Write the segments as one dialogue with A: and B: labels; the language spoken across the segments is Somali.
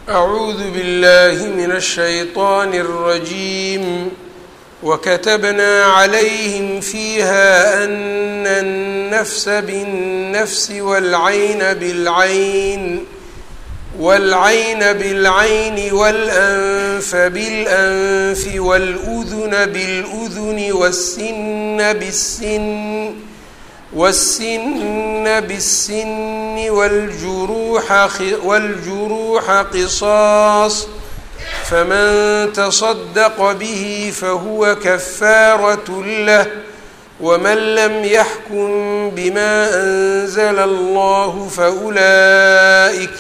A: أعوذ بالله من الشيطان الرجيم وكتبنا عليهم فيها أن النفس بالنفس والعين بالعين والعين بالعين والأنف بالأنف والأذن بالأذن والسن بالسن والسن بالسن والجروح والجروح قصاص فمن تصدق به فهو كفارة له ومن لم يحكم بما أنزل الله فأولئك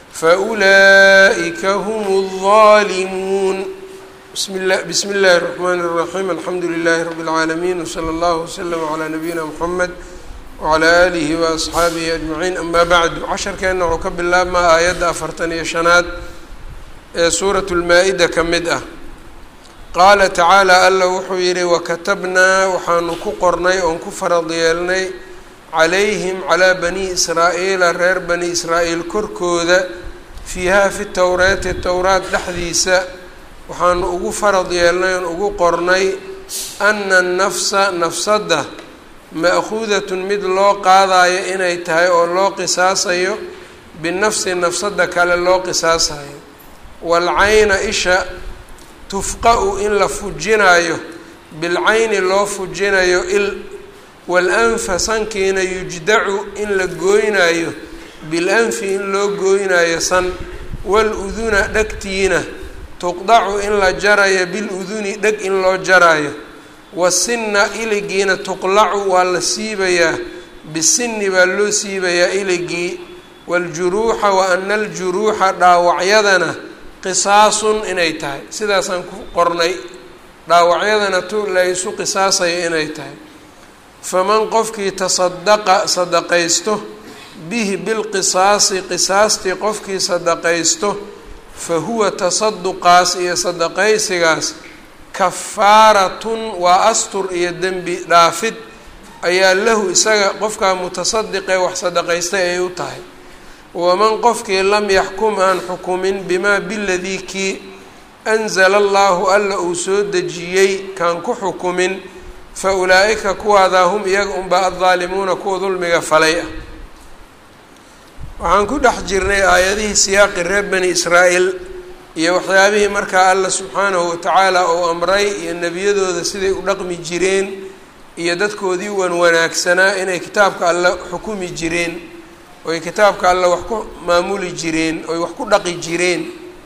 A: فأولئك هم الظالمون بسم الله بسم الله الرحمن الرحيم الحمد لله رب العالمين وصلى الله وسلم على نبينا محمد وعلى آlihi وأصxaabihi أجمaعiin ama bعdu casharkeena wuxuu ka bilaabmaa aayadda afartan iyo shanaad ee suuraة الmaa-ida ka mid ah qaala tacaalى alla wuxuu yihi wakatabnaa waxaanu ku qornay oon ku farad yeelnay calayhim calىa bani israa'iila reer bani israa'iil korkooda fiiha fi towreeti towraat dhexdiisa waxaanu ugu farad yeelnay oon ugu qornay ana الnafsa nafsadda ma'khuudatun mid loo qaadayo inay tahay oo loo qisaasayo binafsi nafsadda kale loo qisaasayo waalcayna isha tufqa-u in la fujinayo bilcayni loo fujinayo il waalanfa sankiina yujdacu in la gooynayo bilanfi in loo gooynayo san waaluduna dhegtiina tuqdacu in la jarayo biluduni dheg in loo jarayo wasinna iligiina tuqlacu waa la siibayaa bisinni baa loo siibayaa iligii waaljuruuxa wa ana aljuruuxa dhaawacyadana qisaasun inay tahay sidaasaan ku qornay dhaawacyadana tu laysu qisaasayo inay tahay faman qofkii tasadaqa sadaqaysto bihi bilqisaasi qisaastii qofkii sadaqaysto fa huwa tasaduqaas iyo sadaqaysigaas kafaaratun waa astur iyo dembi dhaafid ayaa lahu isaga qofkaa mutasadiqee wax sadaqaystay ay u tahay waman qofkii lam yaxkum aan xukumin bimaa biladii kii anzala allaahu alla uu soo dejiyey kaan ku xukumin fa ulaa-ika kuwaadaa hum iyaga unbaa addaalimuuna kuwa dulmiga falay ah waxaan ku dhex jirnay aayadihii siyaaqi reer bani israa'iil iyo waxyaabihii markaa alla subxaanahu watacaala uu amray iyo nebiyadooda siday u dhaqmi jireen iyo dadkoodii wan wanaagsanaa inay kitaabka alle xukumi jireen oy kitaabka alle wax ku maamuli jireen oy wax ku dhaqi jireen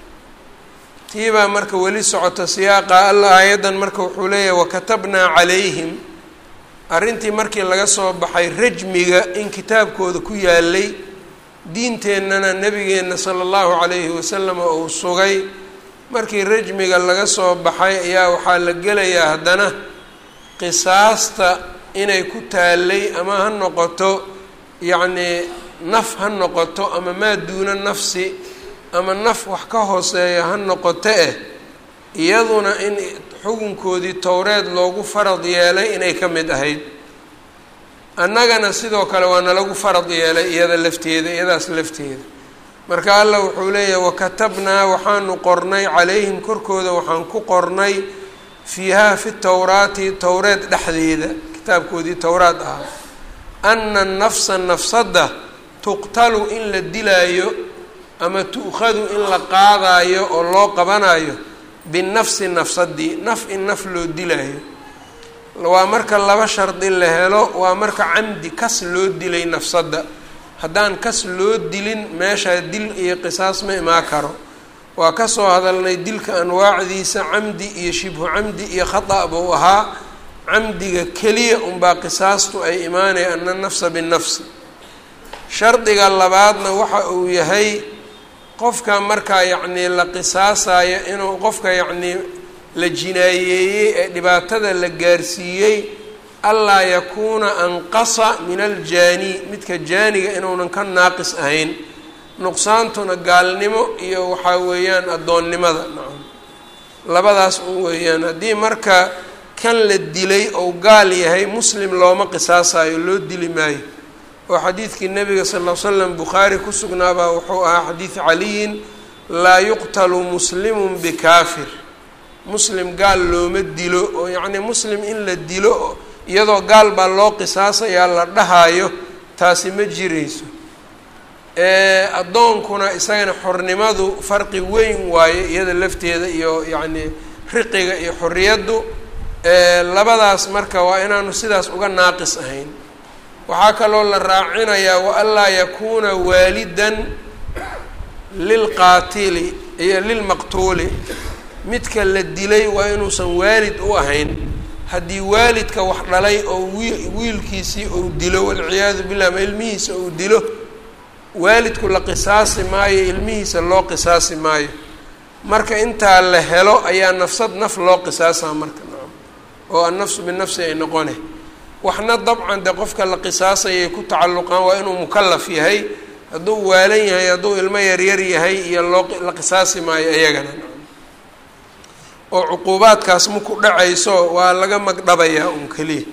A: tiibaa marka weli socota siyaaqa alla aayaddan marka wuxuu leeyahay wakatabnaa calayhim arrintii markii laga soo baxay rajmiga in kitaabkooda ku yaalay diinteennana nebigeenna sala allahu calayhi wasalam uu sugay markii rajmiga laga soo baxay ayaa waxaa la gelayaa haddana qisaasta inay ku taalay ama ha noqoto yacnii naf ha noqoto ama maa duuna nafsi ama naf wax ka hooseeya ha noqoto eh iyaduna in xukunkoodii towreed loogu farad yeelay inay ka mid ahayd annagana sidoo kale waa nalagu farad yeelay iyada lafteeda iyadaas lafteeda marka allah wuxuu leeyahay wakatabnaa waxaanu qornay calayhim korkooda waxaan ku qornay fiihaa fi towraati towreed dhexdeeda kitaabkoodii towraad ahaa ana nafsa nafsadda tuqtalu in la dilaayo ama tu'khadu in la qaadaayo oo loo qabanayo binafsi nafsadii naf in naf loo dilaayo waa marka laba shardi la helo waa marka camdi kas loo dilay nafsadda haddaan kas loo dilin meeshaa dil iyo qisaas ma imaa karo waa kasoo hadalnay dilka anwaacdiisa camdi iyo shibhu camdi iyo khata' buu ahaa camdiga keliya unbaa qisaastu ay imaanaya ana nafsa binafsi shardiga labaadna waxa uu yahay qofka markaa yacnii la qisaasayo inuu qofka yacnii la jinaayeeyey ee dhibaatada la gaarsiiyey allaa yakuuna anqasa min aljaani midka jaaniga inuunan ka naaqis ahayn nuqsaantuna gaalnimo iyo waxaa weeyaan addoonnimada nacam labadaas un weeyaan haddii marka kan la dilay ou gaal yahay muslim looma qisaasayo loo dili maayo oo xadiidkii nabiga sal ll l slam bukhaari ku sugnaabaa wuxuu ahaa xadiid caliyin laa yuqtalu muslimun bikaafir muslim gaal looma dilo oo yacnii muslim in la dilo iyadoo gaal baa loo qisaasayaa la dhahaayo taasi ma jirayso addoonkuna isagana xornimadu farqi weyn waaye iyada lafteeda iyo yacnii riqiga iyo xorriyaddu labadaas marka waa inaanu sidaas uga naaqis ahayn waxaa kaloo la raacinayaa waanlaa yakuuna waalidan lilqaatili iyo lilmaqtuuli midka la dilay waa inuusan waalid u ahayn haddii waalidka wax dhalay oo wi wiilkiisii uu dilo walciyaadu billah ama ilmihiisa uu dilo waalidku la qisaasi maayo ilmihiisa loo qisaasi maayo marka intaa la helo ayaa nafsad naf loo qisaasaa marka oo annafsu binafsi ay noqone waxna dabcan de qofka la qisaasayay ku tacalluqaan waa inuu mukalaf yahay hadduu waalan yahay hadduu ilmo yaryar yahay iyo loo la qisaasi maayo iyagana oo cuquubaadkaas maku dhacayso waa laga magdhabayaa un keliya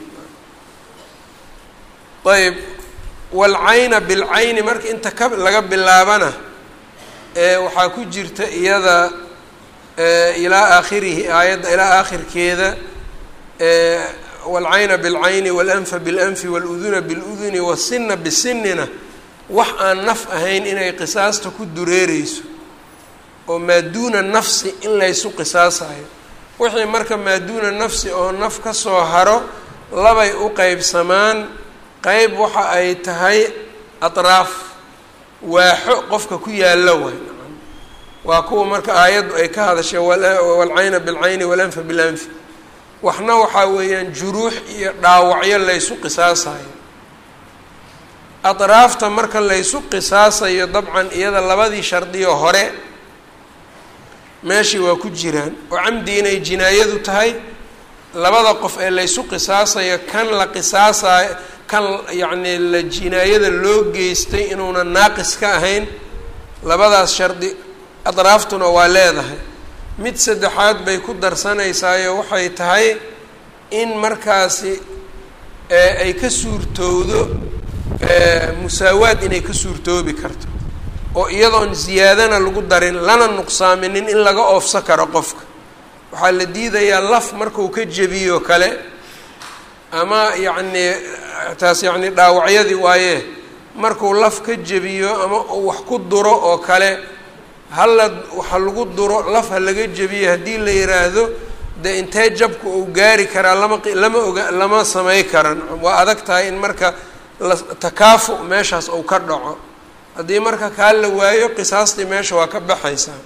A: ayb walcayna bilcayni marka inta ka laga bilaabana waxaa ku jirta iyada ilaa aakhirihi aayadda ilaa aakhirkeeda walcayna bilcayni walanfa bilanfi waluduna biluduni wasina bisinina wax aan naf ahayn inay qisaasta ku dureereyso oo maa duuna nafsi in laysu qisaasayo wixii marka maa duuna nafsi oo naf ka soo haro labay u qeybsamaan qeyb waxa ay tahay atraaf waaxo qofka ku yaalla way waa kuwa marka aayaddu ay ka hadashay walcayna bilcayni walanfa bilanfi waxna waxaa weeyaan juruux iyo dhaawacyo laysu qisaasayo atraafta marka laysu qisaasayo dabcan iyada labadii shardiyo hore meeshii waa ku jiraan oo camdi inay jinaayadu tahay labada qof ee laysu qisaasayo kan la qisaasayo kan yacnii la jinaayada loo geystay inuuna naaqis ka ahayn labadaas shardi adraaftuna waa leedahay mid saddexaad bay ku darsanaysaayoo waxay tahay in markaasi ay ka suurtowdo musaawaad inay ka suurtoobi karto oo iyadoon ziyaadana lagu darin lana nuqsaaminin in laga oofsa karo qofka waxaa la diidayaa laf markuu ka jebiyo kale ama yacnii taas yacnii dhaawacyadii waaye markuu laf ka jebiyo ama uu wax ku duro oo kale hala waxa lagu duro laf ha laga jebiyo haddii la yiraahdo dee intee jabka uu gaari karaa lama lama oga lama samey karan waa adag tahay in marka la takaafu meeshaas uu ka dhaco haddii marka kaa la waayo qisaastii meesha waa ka baxaysaa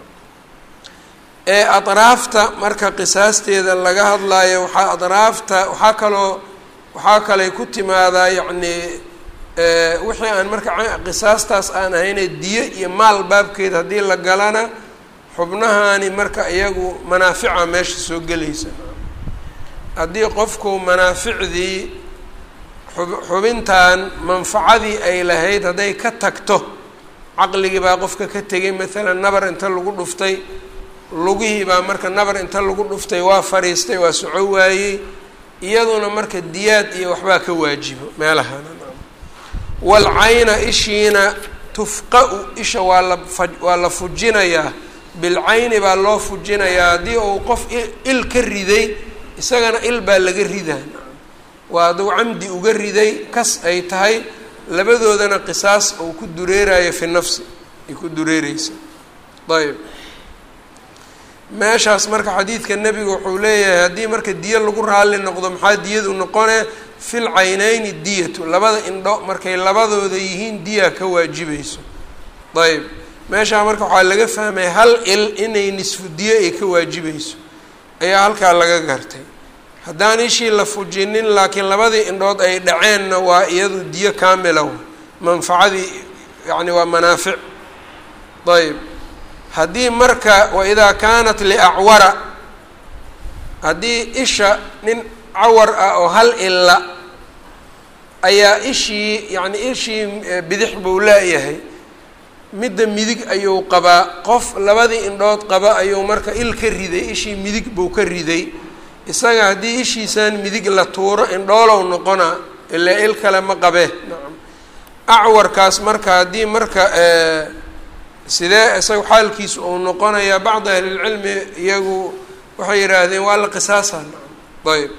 A: ee atraafta marka qisaasteeda laga hadlaayo waxaa atraafta waxaa kaloo waxaa kalay ku timaadaa yacnii wixii aan marka qisaastaas aan ahayne diyo iyo maal baabkeed haddii la galana xubnahani marka iyagu manaafica meesha soo gelaysa haddii qofku manaaficdii xubintan manfacadii ay lahayd hadday ka tagto caqligii baa qofka ka tegay maalan nabar inta lagu dhuftay lugihii baa marka nabar inta lagu dhuftay waa fadhiistay waa soco waayey iyaduna marka diyaad iyo waxbaa ka waajibo meelahana walcayna ishiina tufqa-u isha waa la fa waa la fujinayaa bilcayni baa loo fujinayaa haddii uu qof il ka riday isagana il baa laga ridaa waa hadduu camdi uga riday kas ay tahay labadoodana qisaas uu ku dureerayo fi nafsi ay ku dureereysa ayb meeshaas marka xadiidka nebigu wuxuu leeyahay haddii marka diyo lagu raalli noqdo maxaa diyadu noqone fil caynayni diyatu labada indho markay labadooda yihiin diya ka waajibayso ayb meeshaa marka waxaa laga fahmay hal il inay nisfu diyo ay ka waajibayso ayaa halkaa laga gartay haddaan ishii la fujinin laakiin labadii indhood ay dhaceenna waa iyadu diyo kaamila manfacadii yacni waa manaafic ayb haddii marka waidaa kaanat liacwara haddii isha nin cawar ah oo hal illa ayaa ishii yacni ishii bidix buu leeyahay midda midig ayuu qabaa qof labadii indhood qaba ayuu marka il ka riday ishii midig buu ka riday isaga haddii ishiisaan midig la tuuro indhoolow noqonaa ilaa il kale ma qabe nacam acwarkaas marka haddii marka sidee isaga xaalkiisu uu noqonayaa bacdi ahlilcilmi iyagu waxay yidhaahdeen waa la qisaasaa ayb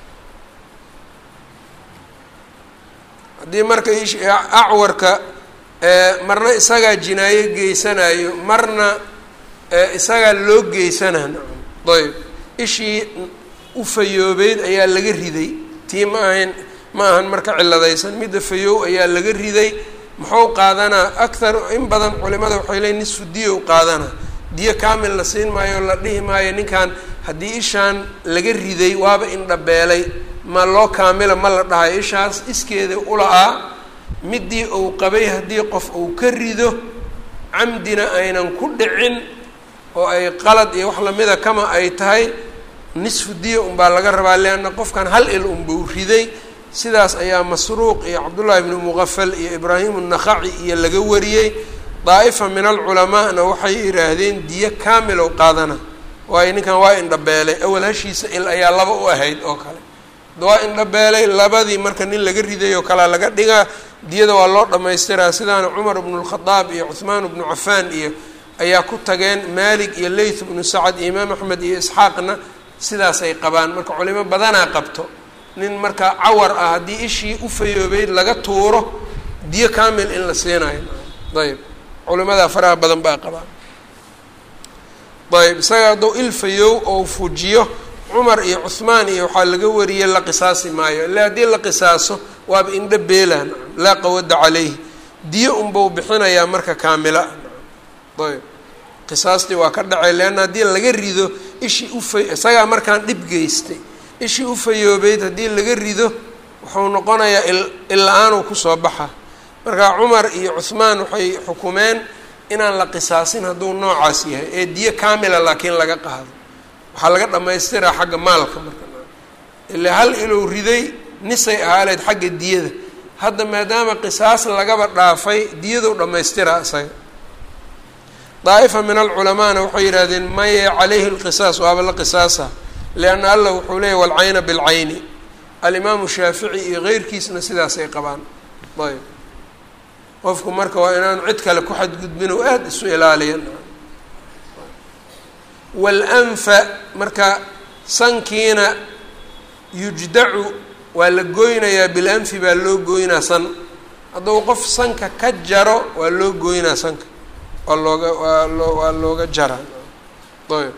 A: haddii marka acwarka marna isagaa jinaayo geysanayo marna isagaa loo geysanaa ayb ishii u fayoobeyd ayaa laga riday tii ma ahayn ma ahan marka ciladaysan midda fayoow ayaa laga riday muxuu qaadanaa akthar in badan culimada waxay leeyiin nisfu diya u qaadanaa diyo kaamil la siin maayo la dhihi maayo ninkan haddii ishaan laga riday waaba indhabeelay ma loo kaamila ma la dhahayo ishaas iskeeda ula-aa midii uu qabay haddii qof uu ka rido camdina aynan ku dhicin oo ay qalad iyo wax lamida kama ay tahay nisfu diya unbaa laga rabaa leanna qofkan hal il unbuu riday sidaas ayaa masruuq iyo cabdullaahi bnu muqafal iyo ibraahim الnakhaci iyo laga wariyey daa'ifa min alculamaana waxay yidhaahdeen diyo kaamil ou qaadana waayo ninkan waa indhabeelay awal hashiisa il ayaa laba u ahayd oo kale waa indhabeelay labadii marka nin laga riday oo kalea laga dhigaa diyada waa loo dhamaystiraa sidaana cumar bnu lkhadaab iyo cuhmaan bnu cafaan iyo ayaa ku tageen maalik iyo leyth bnu sacad iyo imaam axmed iyo isxaaqna sidaasay qabaan marka culimo badanaa qabto nin markaa cawar ah haddii ishii u fayoobeyd laga tuuro diyo kaamil in la siinayo ayb culimadaa faraha badan baa qabaan ayb isaga hadduu il fayow oo fujiyo cumar iyo cuhmaan iyo waxaa laga wariyey la qisaasi maayo illa haddii la qisaaso waaba indha beelaan laa qawada caleyhi diyo unbau bixinayaa marka kaamila ayb qisaastii waa ka dhacay leanna haddii laga rido ishii ufa isagaa markaan dhib geystay ishii u fayoobeyd haddii laga rido wuxuu noqonayaa illa-aanuu kusoo baxa marka cumar iyo cuhmaan waxay xukumeen inaan la qisaasin hadduu noocaas yahay ee diyo kaamila laakiin laga qaado waxaa laga dhamaystiraa xagga maalka marka ilaa hal ilow riday nisay ahaaleed xagga diyada hadda maadaama qisaas lagaba dhaafay diyadou dhammaystiraa isaga daa'ifa min alculamaana waxay yidhahdeen maye calayhi lqisaas waaba la qisaasa lianna allah wuxuu leeyahy walcayna bilcayni alimaamu shaafici iyo keyrkiisna sidaasay qabaan ayb qofku marka waa inaanu cid kale ku xadgudbin oo aada isu ilaaliyan walanfa marka sankiina yujdacu waa la goynayaa bilanfi baa loo goynaa san hadduu qof sanka ka jaro waa loo goynaa sanka waa looga waa loo waa looga jaraa ayb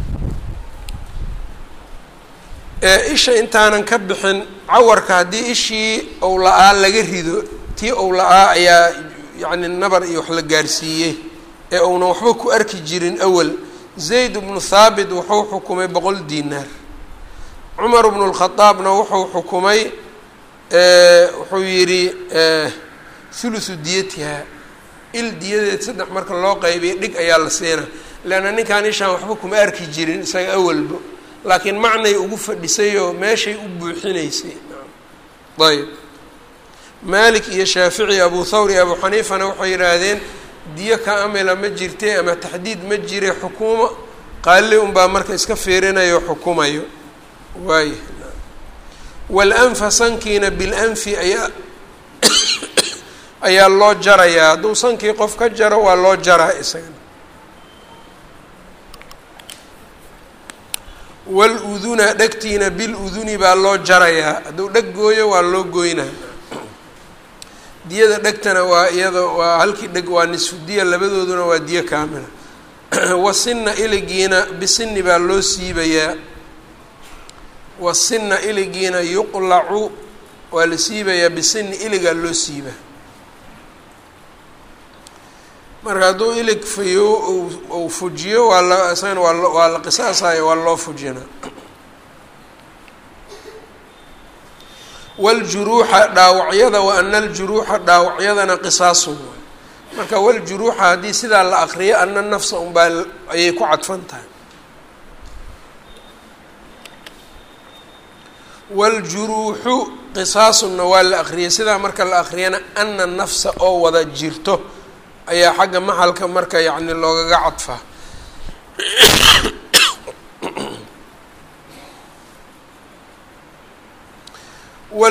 A: ee isha intaanan ka bixin cawarka haddii ishii ou la-aa laga rido tii ou la-aa ayaa yacni nabar iyo wax la gaarsiiyey ee uunan waxba ku arki jirin awal zayd bnu thaabit wuxuu xukumay boqol diinaar cumar bnu lkhadaabna wuxuu xukumay wuxuu yidhi thuluthu diyatiha il diyadeed saddex marka loo qaybiya dhig ayaa la siina leanna ninkaan ishaan waxba kuma arki jirin isaga awalba laakiin macnay ugu fadhisayoo meeshay u buuxinaysay ayb maalik iyo shaafici abu thawr iyo abu xaniifana waxay yidhaahdeen diyo ka amila ma jirte ama taxdiid ma jire xukuumo qaali unbaa marka iska fiirinayo xukumayo waay walanfa sankiina bilanfi ayaa ayaa loo jarayaa hadduu sankii qof ka jaro waa loo jaraa isagana waluduna dhegtiina biluduni baa loo jarayaa hadduu dheg gooyo waa loo goynaa diyada dhegtana waa iyada waa halkii dheg waa nisfu diya labadooduna waa diyo kaamila wasinna iligiina bisinni baa loo siibayaa wasinna iligiina yuqlacu waa la siibayaa bisinni iligaa loo siiba marka hadduu ilig fayo uu fujiyo waa la isagana waa waa la qisaasayo waa loo fujina waljuruuxa dhaawacyada wa ana aljuruuxa dhaawacyadana qisaasun waay marka waljuruuxa haddii sidaa la akriyo ana nafsa unbaa ayay ku cadfan tahay waljuruuxu qisaasunna waa la akriyay sidaa marka la akriyana ana nafsa oo wada jirto ayaa xagga maxalka marka yacni loogaga cadfaa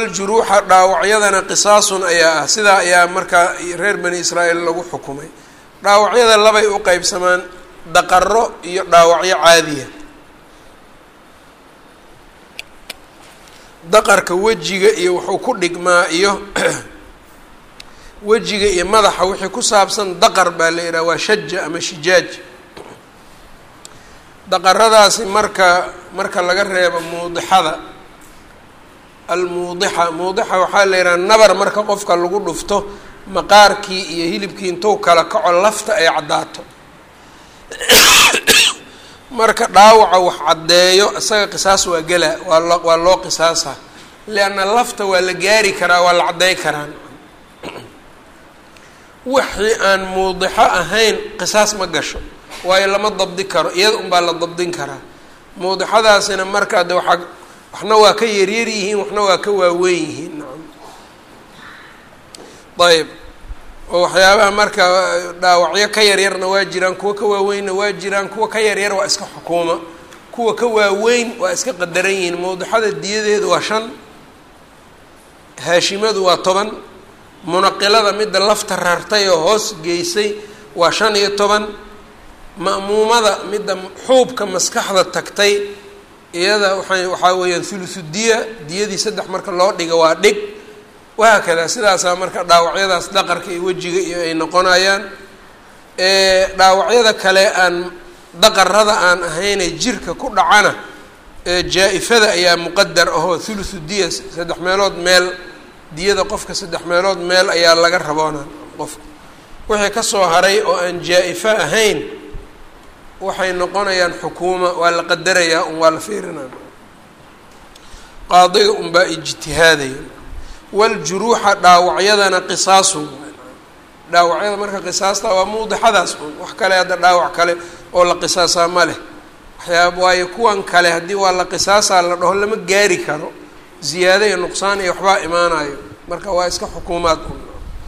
A: waljuruuxa dhaawacyadana qisaasun ayaa ah sidaa ayaa markaa reer bani israa'iil lagu xukumay dhaawacyada labay u qeybsamaan daqaro iyo dhaawacyo caadiya daqarka wejiga iyo wuxuu ku dhigmaa iyo wejiga iyo madaxa wixii ku saabsan daqar baa la yidhaha waa shaja ama shijaaj daqaradaasi marka marka laga reebo muudixada almuudixa muudixa waxaa la yidhaha nabar marka qofka lagu dhufto maqaarkii iyo hilibkii intuu kala kaco lafta ay caddaato marka dhaawaca wax caddeeyo isaga qisaas waa gelaa waa loo waa loo qisaasa lianna lafta waa la gaari karaa waa la caddey karaan wixii aan muudixo ahayn qisaas ma gasho waayo lama dabdi karo iyada unbaa la dabdin karaa muudixadaasina marka de waxaa waxna waa ka yaryar yihiin waxna waa ka waaweyn yihiin nacam ayb oo waxyaabaha marka dhaawacyo ka yaryarna waa jiraan kuwa ka waaweynna waa jiraan kuwa ka yaryar waa iska xukuuma kuwa ka waaweyn waa iska qadaran yihiin mawduxada diyadeedu waa shan haashimadu waa toban munaqilada midda lafta rartay oo hoos geysay waa shan iyo toban ma'muumada midda xuubka maskaxda tagtay iyada waay waxaa weeyaan thuluthu diya diyadii saddex marka loo dhiga waa dhig wahaakada sidaasaa marka dhaawacyadaas daqarka iyo wejiga iyo ay noqonayaan dhaawacyada kale aan daqarada aan ahaynee jirka ku dhacana jaa-ifada ayaa muqadar ahoo thuluthu diya saddex meelood meel diyada qofka saddex meelood meel ayaa laga raboona qofka wixii kasoo haray oo aan jaa-ifo ahayn waxay noqonayaan xukuuma waa la qadarayaa un waa la fiirinaya qaadiga unbaa ijtihaadaya waljuruuxa dhaawacyadana qisaasu dhaawacyada marka qisaasta waa muudixadaas un wax kale hadda dhaawac kale oo la qisaasaa ma leh waxyaaba waayo kuwan kale haddii waa la qisaasaa la dhaho lama gaari karo ziyaado iyo nuqsaan iyo waxbaa imaanayo marka waa iska xukuumaad un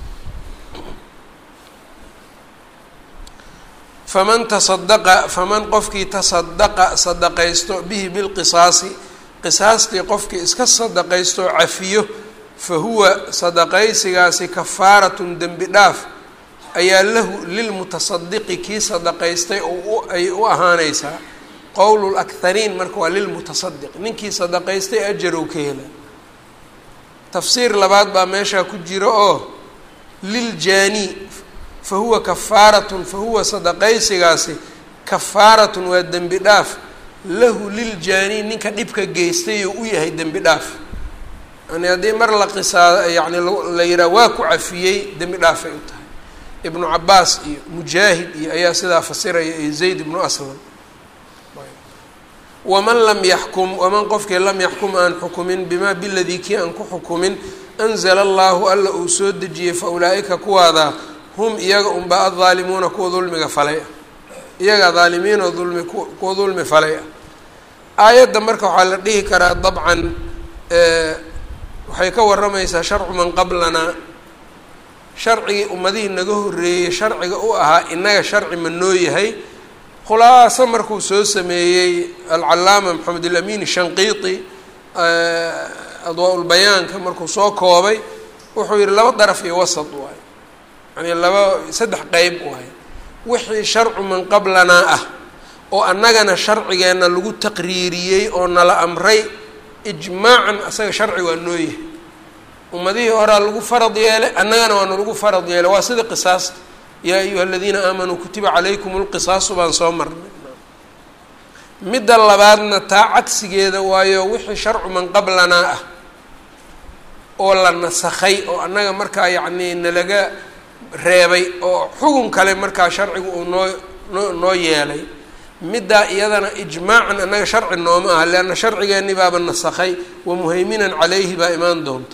A: faman tasadaqa faman qofkii tasadaqa sadaqaysto bihi bilqisaasi qisaastii qofkii iska sadaqaysto oo cafiyo fa huwa sadaqaysigaasi kafaaratun dembi dhaaf ayaa lahu lilmutasadiqi kii sadaqaystay oo ay u ahaaneysaa qowl lakhariin marka waa lilmutasadiq ninkii sadaqaystay ajarow ka hela tafsiir labaad baa meeshaa ku jira oo liljaani fa huwa kafaaratun fa huwa sadaqaysigaasi kafaaratun waa dembi dhaaf lahu liljaani ninka dhibka geystay oo u yahay dembi dhaaf yani haddii mar la qisaa yani la yihaha waa ku cafiyey dembi dhaafay u tahay ibnu cabaas iyo mujaahid iyo ayaa sidaa fasiraya iyo zayd ibnu aslam waman lam yaxkum waman qofkii lam yaxkum aan xukumin bimaa biladii kii aan ku xukumin anzala allahu alla uu soo dejiyey fa ulaa-ika kuwaada hum iyaga unbaa addaalimuuna kuwa dulmiga falay ah iyaga daalimiin oo dulmi kuwa dulmi falay ah aayadda marka waxaa la dhihi karaa dabcan waxay ka waramaysaa sharcu man qablanaa sharcigii ummadihii naga horreeyey sharciga u ahaa innaga sharci ma noo yahay khulaaso markuu soo sameeyey alcalaama maxamed alamin shanqiiti adwaa-ulbayaanka markuu soo koobay wuxuu yihi laba daraf iyo wasad waay yani laba saddex qeyb waay wixii sharcu man qablanaa ah oo annagana sharcigeenna lagu taqriiriyey oo nala amray ijmaacan asaga sharci waa noo yahay ummadihii horaa lagu farad yeelay annagana waana lagu farad yeelay waa sida qisaasta yaa ayuha aladiina aamanuu kutiba calaykum lqisaasu baan soo marnay midda labaadna taa cagsigeeda waayo wixii sharcu man qablanaa ah oo la nasakhay oo annaga markaa yacnii nalaga reebay oo xugun kale markaa sharcigu uu noo noo noo yeelay middaa iyadana ijmaacan annaga sharci nooma aha leanna sharcigeenni baaba nasakhay wa muhayminan calayhi baa imaan doonta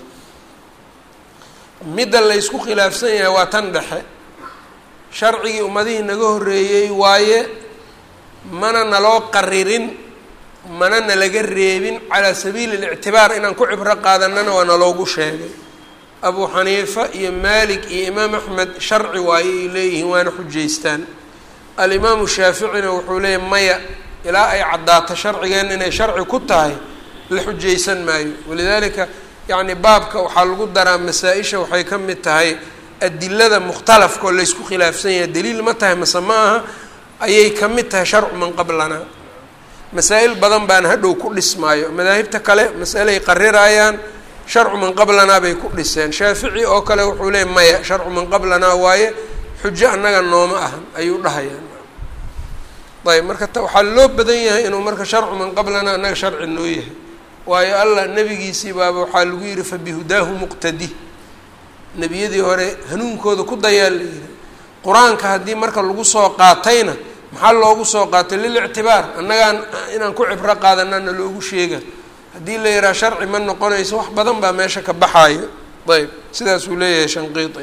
A: midda laysku khilaafsan yahay waa tan dhexe sharcigii ummadihii naga horreeyey waaye mana naloo qaririn mana nalaga reebin calaa sabiili lictibaar inaan ku cibro qaadanana waa naloogu sheegay abuu xaniifa iyo maalik iyo imaam axmed sharci waaye ay leeyihiin waana xujaystaan alimaamu shaaficina wuxuu leeyahy maya ilaa ay caddaato sharcigeenna inay sharci ku tahay la xujaysan maayo walidaalika yacni baabka waxaa lagu daraa masaa-isha waxay ka mid tahay adilada mukhtalafka oo laysku khilaafsan yahay daliil ma tahay mase ma aha ayay ka mid tahay sharcu man qablanaa masaa-il badan baan hadhow ku dhismaayo madaahibta kale mas'alay qarirayaan sharcu man qablanaa bay ku dhiseen shaafici oo kale wuxuu leeyay maya sharcu man qablanaa waaye xujo annaga nooma ahan ayuu dhahayaan ayb marka waxaa loo badan yahay inuu marka sharcu man qablanaa annaga sharci noo yahay waayo allah nebigiisii baaba waxaa lagu yihi fabihudaahu muqtadi nebiyadii hore hanuunkooda ku dayaa la yihi qur-aanka haddii marka lagu soo qaatayna maxaa loogu soo qaatay lilictibaar annagaan inaan ku cibro qaadanana loogu sheega haddii la yidhaha sharci ma noqonayso wax badan baa meesha ka baxaayo ayb sidaasuu leeyahay shanqiiti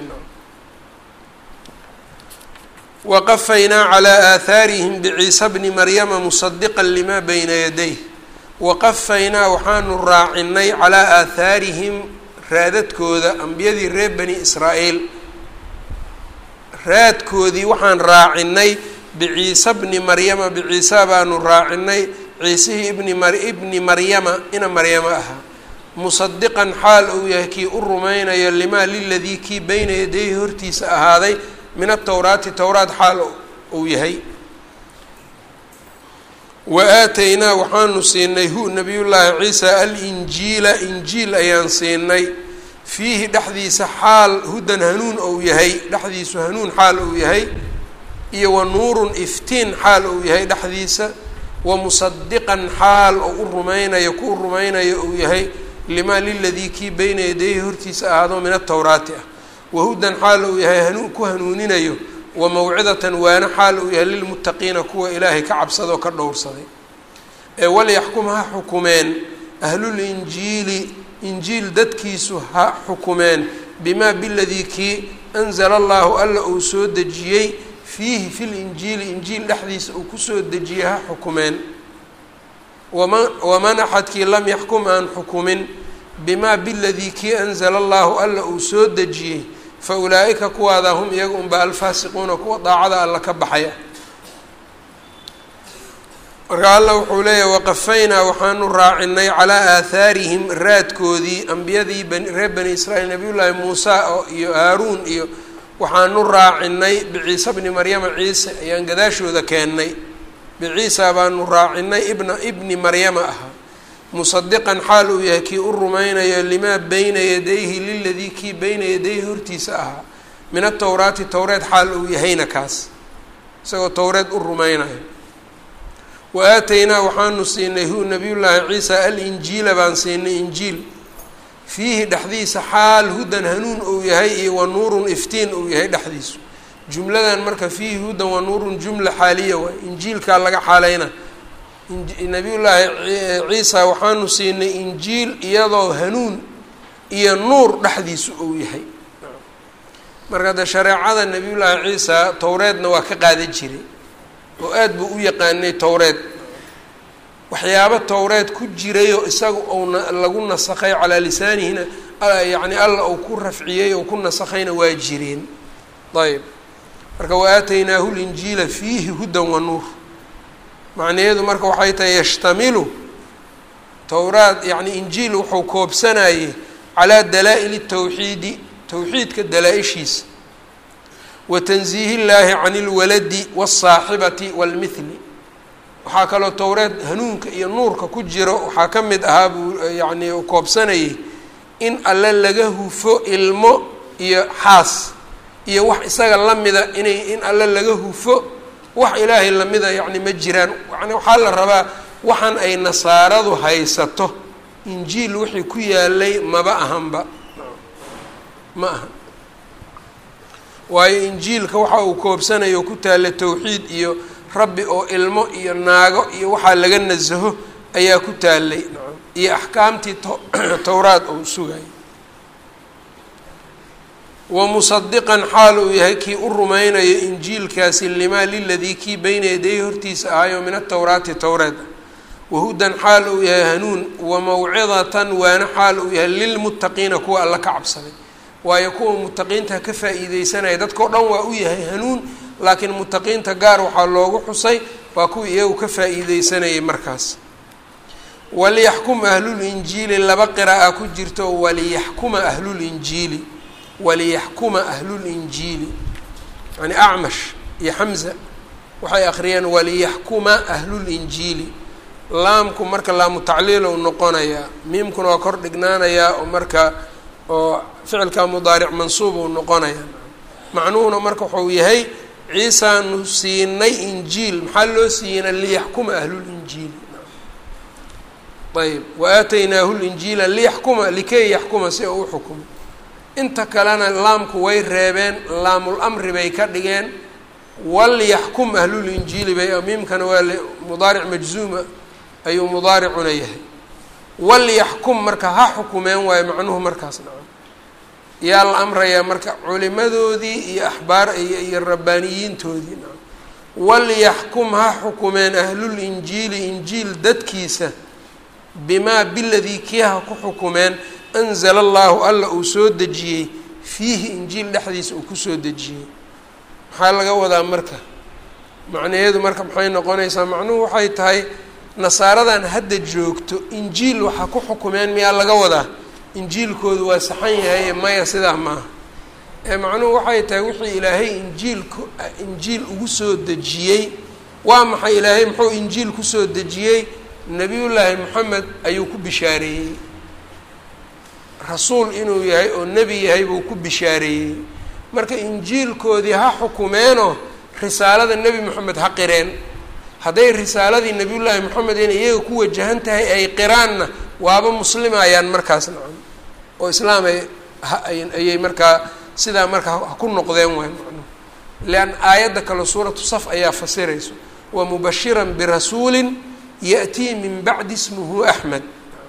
A: waqafaynaa calaa aathaarihim biciisa bni maryama musadiqa lima bayna yadayh waqafaynaa waxaanu raacinay calaa aathaarihim raadadkooda ambiyadii reer bani israa'iil raadkoodii waxaan raacinay biciisa bni maryama biciisa baanu raacinay ciisihii ibni mar ibni maryama ina maryamo ahaa musadiqan xaal uu yahay kii u rumaynayo limaa liladii kii beyna yadayhi hortiisa ahaaday min atowraati towraat xaal uu yahay wa aataynaa waxaanu siinay hu nabiyullaahi ciisa alinjiila injiil ayaan siinay fiihi dhexdiisa xaal hudan hanuun ou yahay dhexdiisu hanuun xaal uu yahay iyo wa nuurun iftiin xaal uu yahay dhexdiisa wa musadiqan xaal oo u rumaynayo ku rumaynayo uu yahay limaa liladii kii beyna yadayhi hortiisa ahaado min atowraati ah wahudan xaal uu yahay hanuun ku hanuuninayo wa mawcidatan waana xaal uu yahay lilmuttaqiina kuwa ilaahay ka cabsadoo ka dhowrsaday ee walyaxkum ha xukumeen ahlulinjiili injiil dadkiisu ha xukumeen bimaa biladii kii anzala allahu alla uu soo dejiyey fiihi fi linjiili injiil dhexdiisa uu kusoo dejiyey ha xukumeen wama waman axadkii lam yaxkum aan xukumin bimaa biladii kii anzala allahu alla uu soo dejiyey fa ulaa'ika kuwaada hum iyaga unba alfaasiquuna kuwa daacada alla ka baxaya marka alla wuxuu leeyahy waqafaynaa waxaanu raacinay calaa aathaarihim raadkoodii ambiyadii reer bani israiil nabiyullaahi muusa iyo haaruun iyo waxaanu raacinay biciisa bni maryama ciise ayaan gadaashooda keennay biciisa baanu raacinay ibna ibni maryama ahaa musadiqan xaal uu yahay kii u rumaynayo limaa beyna yadayhi liladii kii beyna yadayhi hortiisa ahaa min atowraati towreed xaal uu yahayna kaas isagoo towreed u rumaynayo wa aataynaa waxaanu siinay hu nabiyullaahi ciisa alinjiila baan siinay injiil fiihi dhexdiisa xaal hudan hanuun uu yahay iyo wa nuurun iftiin uu yahay dhexdiisu jumladan marka fiihi hudan wa nuurun jumla xaaliya waay injiilkaa laga xaaleyna nabiyullaahi ciisa waxaanu siinay injiil iyadoo hanuun iyo nuur dhexdiisu uu yahay marka de shareecada nabiyullaahi ciisa towreedna waa ka qaadan jiray oo aada buu u yaqaanay towreed waxyaabo towreed ku jirayoo isaga uuna lagu nasakhay calaa lisaanihina yacni alla uu ku rafciyey oo ku nasakhayna waa jireen ayb marka wa aataynaahu linjiila fiihi hudan wa nuur macnaheedu marka waxay tahay yashtamilu towraad yacni injiil wuxuu koobsanayey calaa dalaa-ili tawxiidi towxiidka dalaa-ishiisa wa tansiihi illaahi can ilwaladi waالsaaxibati wاlmithli waxaa kaloo towreed hanuunka iyo nuurka ku jiro waxaa ka mid ahaa buu yacni koobsanayay in alle laga hufo ilmo iyo xaas iyo wax isaga lamida inay in alle laga hufo wax ilaahay lamida yacni ma jiraan yani waxaa la rabaa waxaan ay nasaaradu haysato injiil wixii ku yaalay maba ahanba ma aha waayo injiilka waxa uu koobsanayo ku taalla towxiid iyo rabbi oo ilmo iyo naago iyo waxaa laga nasaho ayaa ku taalay iyo axkaamtii towraad uu sugayay wa musadiqan xaal uu yahay kii u rumaynayo injiilkaasi limaa liladii kii beyna yadayhi hortiisa ahayo min atowraati towreed wahudan xaal uu yahay hanuun wa mawcidatan waana xaal uu yahay lilmuttaqiina kuwa alla ka cabsaday waayo kuwa mutaqiinta ka faa-iideysanaya dadkao dhan waa u yahay hanuun laakiin mutaqiinta gaar waxaa loogu xusay waa kuwa iyagu ka faa-iideysanayay markaas waliyaxkum ahlulinjiili laba qira'a ku jirto waliyaxkuma ahlulinjiili waliyaxkuma ahlulinjiili yani acmash iyo xamza waxay akhriyeen waliyaxkuma ahlulinjiili laamku marka laamu tacliilow noqonayaa miimkuna waa kor dhignaanayaa oo marka oo ficilka mudaaric mansuub uu noqonayaa macnuhuna marka wuxuu yahay ciisaanu siinay injiil maxaa loo siiyeyna liyaxkuma ahlulinjiili ayb wa aataynaahu linjiila liyaxkuma likay yaxkuma si uu uxukumo inta kalena laamku way reebeen laamul amri bay ka dhigeen walyaxkum ahlulinjiili bay miimkana waa mudaaric majzuuma ayuu mudaaricuna yahay walyaxkum marka ha xukumeen waayo macnuhu markaas nacam yaa la amrayaa marka culimadoodii iyo axbaar iyo iyo rabbaaniyiintoodii nacam walyaxkum ha xukumeen ahlulinjiili injiil dadkiisa bimaa biladii kii ha ku xukumeen anzala allahu alla uu soo dejiyey fiihi injiil dhexdiisa uu kusoo dejiyey maxaa laga wadaa marka macnaheedu marka maxay noqonaysaa macnuhu waxay tahay nasaaradan hadda joogto injiil waxaa ku xukumeen miyaa laga wadaa injiilkoodu waa saxan yahay maya sidaa maaha ee macnuhu waxay tahay wixii ilaahay injiilku injiil ugu soo dejiyey waa maxay ilaahay muxuu injiil kusoo dejiyey nebiyullaahi moxamed ayuu ku bishaareeyey rasuul inuu yahay oo nebi yahay buu ku bishaareeyey marka injiilkoodii ha xukumeenoo risaalada nebi moxamed ha qireen hadday risaaladii nebiyullaahi moxamed inay iyaga ku wajahan tahay ay qiraanna waaba muslimayaan markaas nacam oo islaam ay ayay markaa sidaa markaa ha ku noqdeen waay macnuhu leanna aayadda kale suuratu saf ayaa fasirayso wa mubashiran birasuulin ya'tii min bacdi ismuhu axmed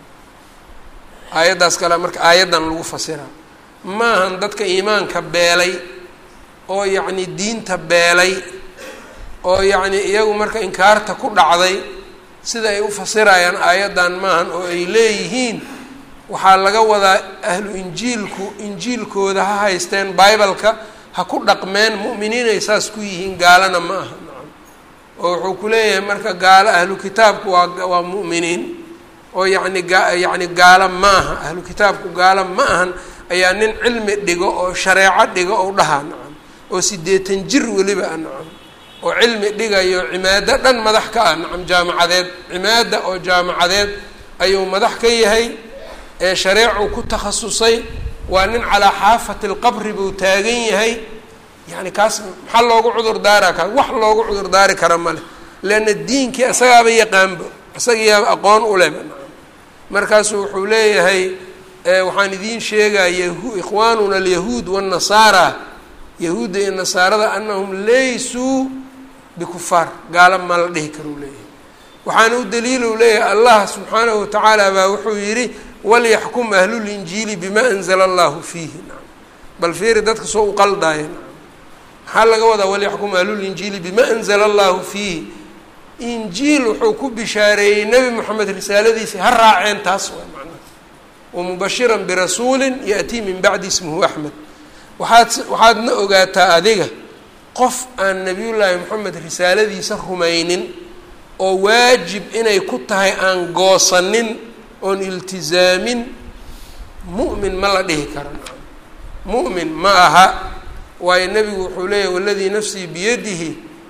A: aayaddaas kale marka aayaddan lagu fasiraa maahan dadka iimaanka beelay oo yacni diinta beelay oo yacni iyagu marka inkaarta ku dhacday sida ay u fasirayaan aayaddan maahan oo ay leeyihiin waxaa laga wadaa ahlu injiilku injiilkooda ha haysteen bibaleka ha ku dhaqmeen mu'miniinay saas ku yihiin gaalana ma aha nacam oo wuxuu ku leeyahay marka gaalo ahlu kitaabku waa waa mu'miniin oo yacni gaa yacni gaalo ma aha ahlu kitaabku gaalo ma ahan ayaa nin cilmi dhigo oo shareeco dhigo ou dhahaa nacam oo siddeetan jir weliba ah nacam oo cilmi dhigayo cimaado dhan madax ka ah nacam jaamacadeed cimaada oo jaamacadeed ayuu madax ka yahay ee shareecuu ku takhasusay waa nin calaa xaafati lqabri buu taagan yahay yacni kaas maxaa loogu cudur daaraa kaas wax loogu cudur daari kara ma leh leanna diinkii isagaaba yaqaanba isagiiyaaba aqoon u leh markaasuu wuxuu leeyahay waxaan idiin sheegaya ikhwaanuna alyahuud waannasaara yahuudda iyo nasaarada anahum laysuu bikufaar gaala ma la dhihi karuu leeyahay waxaana u daliilu leeyahay allah subxaanahu watacaala baa wuxuu yidhi walyaxkum ahlulinjiili bima anzala allahu fiihi nacam bal fiiri dadka soo u qaldaaya nacam maxaa laga wadaa walyaxkum ahlulinjiili bima anzala allahu fiihi injiil wuxuu ku bishaareeyey nebi moxamed risaaladiisii ha raaceen taas waa macnaha wamubashiran birasuulin ya'tii min bacdi ismuhu axmed waxaad waxaadna ogaataa adiga qof aan nebiyullaahi moxamed risaaladiisa rumaynin oo waajib inay ku tahay aan goosanin oon iltizaamin mu'min ma la dhihi karo mu'min ma aha waayo nebigu wuxuu leeyahy waladii nafsii biyadihi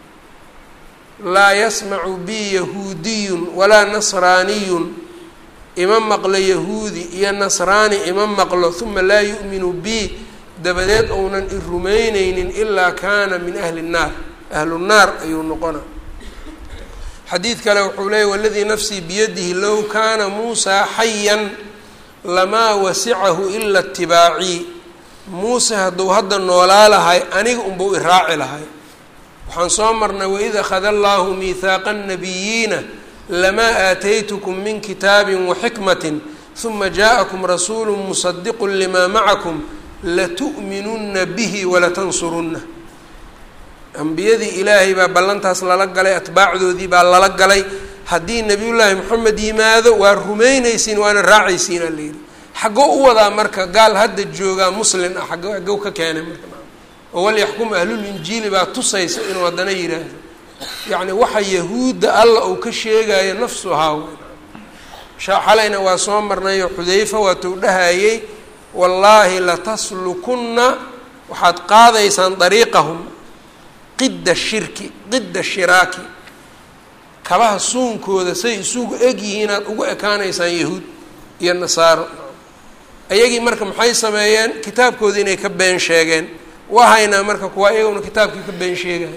A: laa yasmacu bi yahuudiyun walaa nasraaniyun ima maqlo yahuudi iyo nasraani ima maqlo uma laa yu'minu bi dabadeed ounan i rumayneynin ilaa kaana min ahli nnaar ahlu nnaar ayuu noqona xadiid kale wuxuu leeyay waladii nafsii biyadihi low kaana muusaa xayan lamaa wasicahu ila itibaacii muuse hadduu hadda noolaa lahay aniga unbuu iraaci lahay waxaan soo marnay waid akhada allahu miihaaqa annabiyiina lamaa aataytukum min kitaabin waxikmatin huma jaءakum rasuulu musadiqu limaa macakum latu'minunna bihi walatansurunna ambiyadii ilaahay baa ballantaas lala galay atbaacdoodii baa lala galay haddii nebiyullaahi moxamed yimaado waa rumaynaysiin waana raacaysiin aa layidhi xaggoo u wadaa marka gaal hadda joogaa muslin ah aggo xaggow ka keenay marka oo walyaxkum ahlulinjiili baa tusaysa inuu haddana yidhaahdo yacni waxa yahuudda alla uu ka sheegayo nafsuhaa xalayna waa soo marnayo xudayfa waatuu dhahayey wallaahi lataslukunna waxaad qaadaysaan dariiqahum qidda shirki qidda shiraaki kabaha suunkooda say isugu egyihiin aad ugu ekaanaysaan yahuud iyo nasaaro ayagii marka maxay sameeyeen kitaabkoodii inay ka been sheegeen waa haynaa marka kuwa iyaguna kitaabkii ka been sheegahay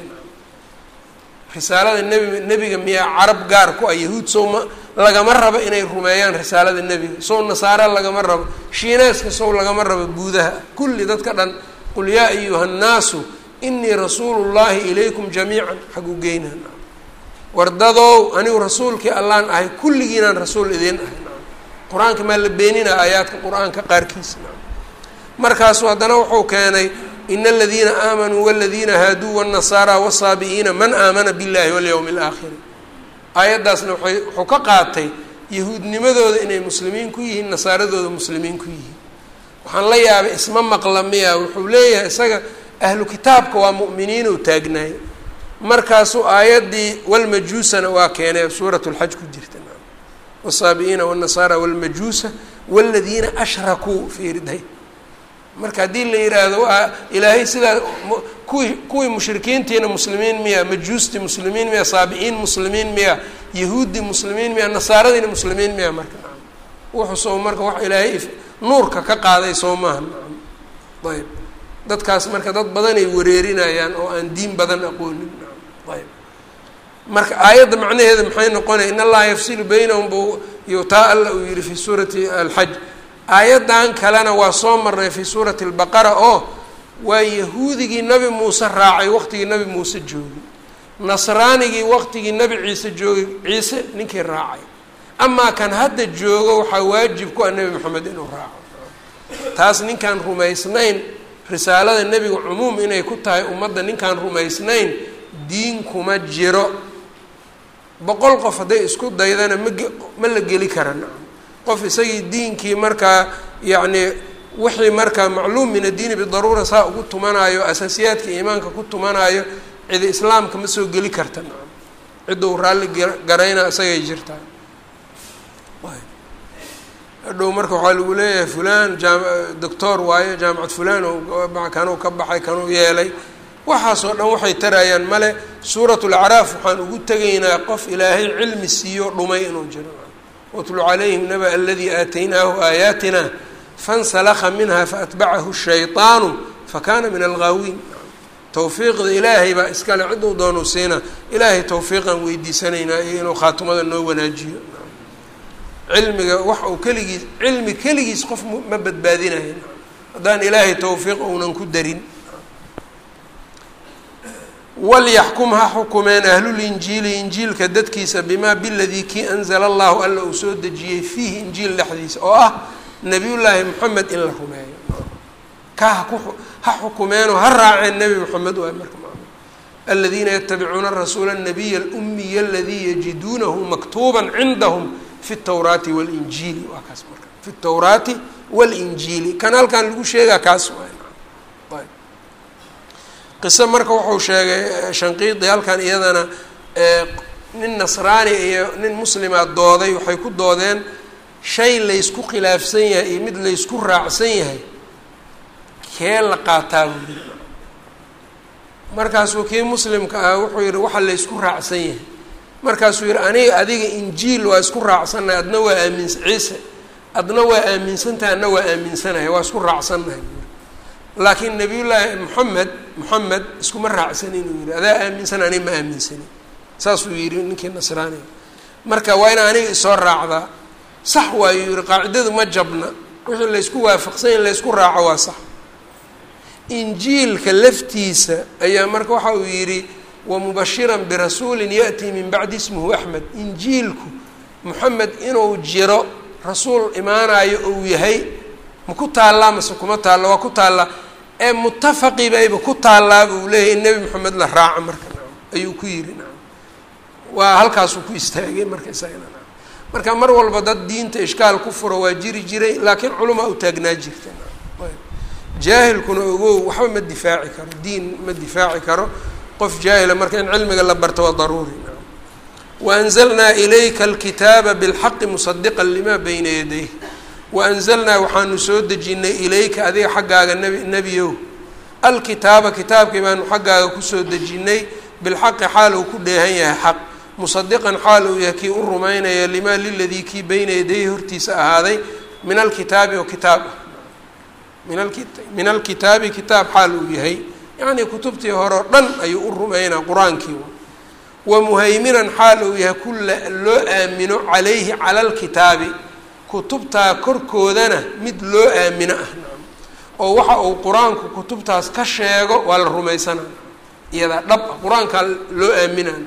A: risaalada nebi nebiga miyaa carab gaar ku ah yahuud sow ma lagama rabo inay rumeeyaan risaalada nebiga sow nasaara lagama rabo shiineeska sow lagama rabo guudaha kulli dadka dhan qul yaa ayuha nnaasu inii rasuulu llaahi ilaykum jamiican xagu geynaa wardadow anigu rasuulkii allaan ahay kulligiinaan rasuul idiin ahay qur-aanka maa la beenina aayaadka qur-aanka qaarkiisa markaasu haddana wuxuu keenay ina aladiina aamanuu waladiina haaduu wاnnasaara wsaabi'iina man aamana biاllahi walyowmi اlaakhiri aayaddaasna waay wuxuu ka qaatay yahuudnimadooda inay muslimiin ku yihiin nasaaradooda muslimiin ku yihiin waxaan la yaabay isma maqla miya wuxuu leeyahay isaga ahlu kitaabka waa mu'miniinuu taagnaay markaasuu aayaddii walmajuusana waa keenay suurat lxaj ku jirta wsaabi'iina wاnnasaara wاlmajuusa wاladiina ashrakuu fiiriday marka haddii la yidhaahdo waa ilaahay sidaa kuwii kuwii mushrikiintiina muslimiin miya majuustii muslimiin miya saabiciin muslimiin miya yahuuddii muslimiin miya nasaaradiina muslimiin miya marka nacam wuxuusoo marka wax ilaahay nuurka ka qaaday soo maaha nacam ayb dadkaas marka dad badanay wareerinayaan oo aan diin badan aqoonin nacam ayb marka aayadda macnaheeda maxay noqonaya in allaha yafsilu baynahum bu iyo taa alla uu yihi fi suurati alxaj aayaddan kalena waa soo marnay fi suurati albaqara oo waa yahuudigii nabi muuse raacay waqtigii nabi muuse joogay nasraanigii waqtigii nabi ciise joogay ciise ninkii raacay amaa kan hadda joogo waxaa waajib ku ah nebi moxamed inuu raaco taas ninkaan rumaysnayn risaalada nebiga cumuum inay ku tahay ummadda ninkaan rumaysnayn diin kuma jiro boqol qof hadday isku daydana ma ma la geli kara nacam qof isagii diinkii markaa yacni wixii markaa macluum min addiini bidaruura saa ugu tumanaayo asaasiyaadka iimaanka ku tumanaayo cidi islaamka ma soo geli karta nacam cidduu raalli garayna isagay jirtaa hadhow marka waxaa lagu leeyahay fulan jaam doctor waayo jaamacad fulan oo kanuu ka baxay kanuu yeelay waxaasoo dhan waxay tarayaan male suurat lacraaf waxaan ugu tegaynaa qof ilaahay cilmi siiyo dhumay inuu jiro watlu calayhim naba aladii aataynaahu aayaatina fansalakha minha faatbacahu shayطaanu fakana min alghaawiin towfiiqda ilaahay baa iskale cidduu doonu siina ilaahay towfiiqaan weydiisanaynaa iyo inuu khaatimada noo wanaajiyo cilmiga wax uu keligiis cilmi keligiis qof ma badbaadinayo haddaan ilaahay towfiiq ounan ku darin walyaxkum ha xukumeen ahlulinjiili injiilka dadkiisa bimaa biladii kii anzala allahu alla uu soo dejiyey fiihi injiil dhexdiisa oo ah nabiyullaahi moxamed in la rumeeyo ka haku ha xukumeenoo ha raaceen nebi moxamed waay marka aladiina yatabicuuna rasuula الnabiya اlumiya aladii yajiduunahu maktuuba cindahum fi اtawraati wاlinjiili waa kaas marka fi اtawraati wاlinjiili kan halkan lagu sheegaa kaas waay qiso marka wuxuu sheegay shanqiidi halkan iyadana nin nasraani iyo nin muslima dooday waxay ku doodeen shay laysku khilaafsan yahay iyo mid laysku raacsan yahay kee la qaataa buu yiri markaasuu kii muslimka ah wuxuu yihi waxa laysku raacsan yahay markaasuu yihi aniga adiga injiil waa isku raacsannahay adna waa aaminsa ciise adna waa aaminsantahay adna waa aaminsanahay waa isku raacsannahay laakiin nabiyullaahi moxamed moxamed iskuma raacsan inuu yihi adaa aaminsan aniga ma aaminsanin saasuu yihi ninkii nasraaniga marka waa ina aniga isoo raacdaa sax waayuu yihi qaacidadu ma jabna wixii laysku waafaqsan in laysku raaco waa sax injiilka laftiisa ayaa marka waxa uu yidhi wamubashiran birasuulin ya'tii min bacdi ismuhu axmed injiilku moxamed inuu jiro rasuul imaanayo ou yahay ma ku taallaa mase kuma taalla waa ku taallaa ee mutafaqi bayba ku taallaa buu leeyahay in nebi moxamed la raaco marka nacam ayuu ku yidhi nacam waa halkaasuu ku istaagay marka isagana nacam marka mar walba dad diinta ishkaal ku furo waa jiri jiray laakiin culamaa u taagnaa jirta nacam jaahilkuna ogow waxba ma difaaci karo diin ma difaaci karo qof jaahila marka in cilmiga la barto waa daruuri nacam waanzalnaa ilayka alkitaaba bilxaqi musadiqa lima bayna yadayh wa anzalnaa waxaanu soo dejinnay ilayka adiga xaggaaga nebi nebiyow alkitaaba kitaabkii baanu xaggaaga kusoo dejinnay bilxaqi xaal uu ku dheehan yahay xaq musadiqan xaal uu yahay kii u rumaynaya limaa liladii kii beyna yadayhi hortiisa ahaaday min alkitaabi oo kitaab ah min alkitaabi kitaab xaal uu yahay yacnii kutubtii hore o dhan ayuu u rumaynaa qur-aankii wa muhayminan xaal uu yahay kulla loo aamino calayhi cala alkitaabi kutubtaa korkoodana mid loo aamino ah oo waxa uu qur-aanku kutubtaas ka sheego waa la rumaysanaa iyadaa dhab ah qur-aankaa loo aaminaa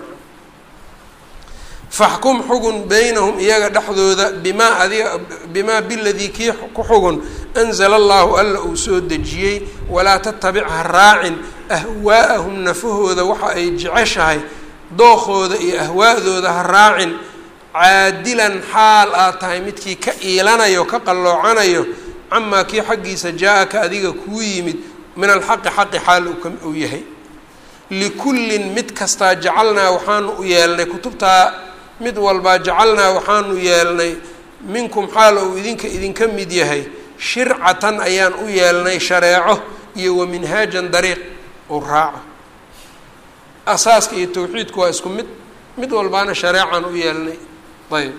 A: faxkum xugun beynahum iyaga dhexdooda bimaa adiga bimaa biladii kii ku xugun anzala allahu alla uu soo dejiyey walaa tatabic ha raacin ahwaa'ahum nafahooda waxa ay jeceshahay dookooda iyo ahwaa'dooda ha raacin caadilan xaal aad tahay midkii ka iilanayo ka qalloocanayo camaa kii xaggiisa jaa-aka adiga kuu yimid min alxaqi xaqi xaal uu yahay likullin mid kastaa jacalnaa waxaanu u yeelnay kutubtaa mid walbaa jacalnaa waxaanu yeelnay minkum xaal uu idinka idinka mid yahay shircatan ayaan u yeelnay shareeco iyo wa minhaajan dariiq uu raaco asaaska iyo tawxiidku waa isku mid mid walbaana shareecaan u yeelnay ayb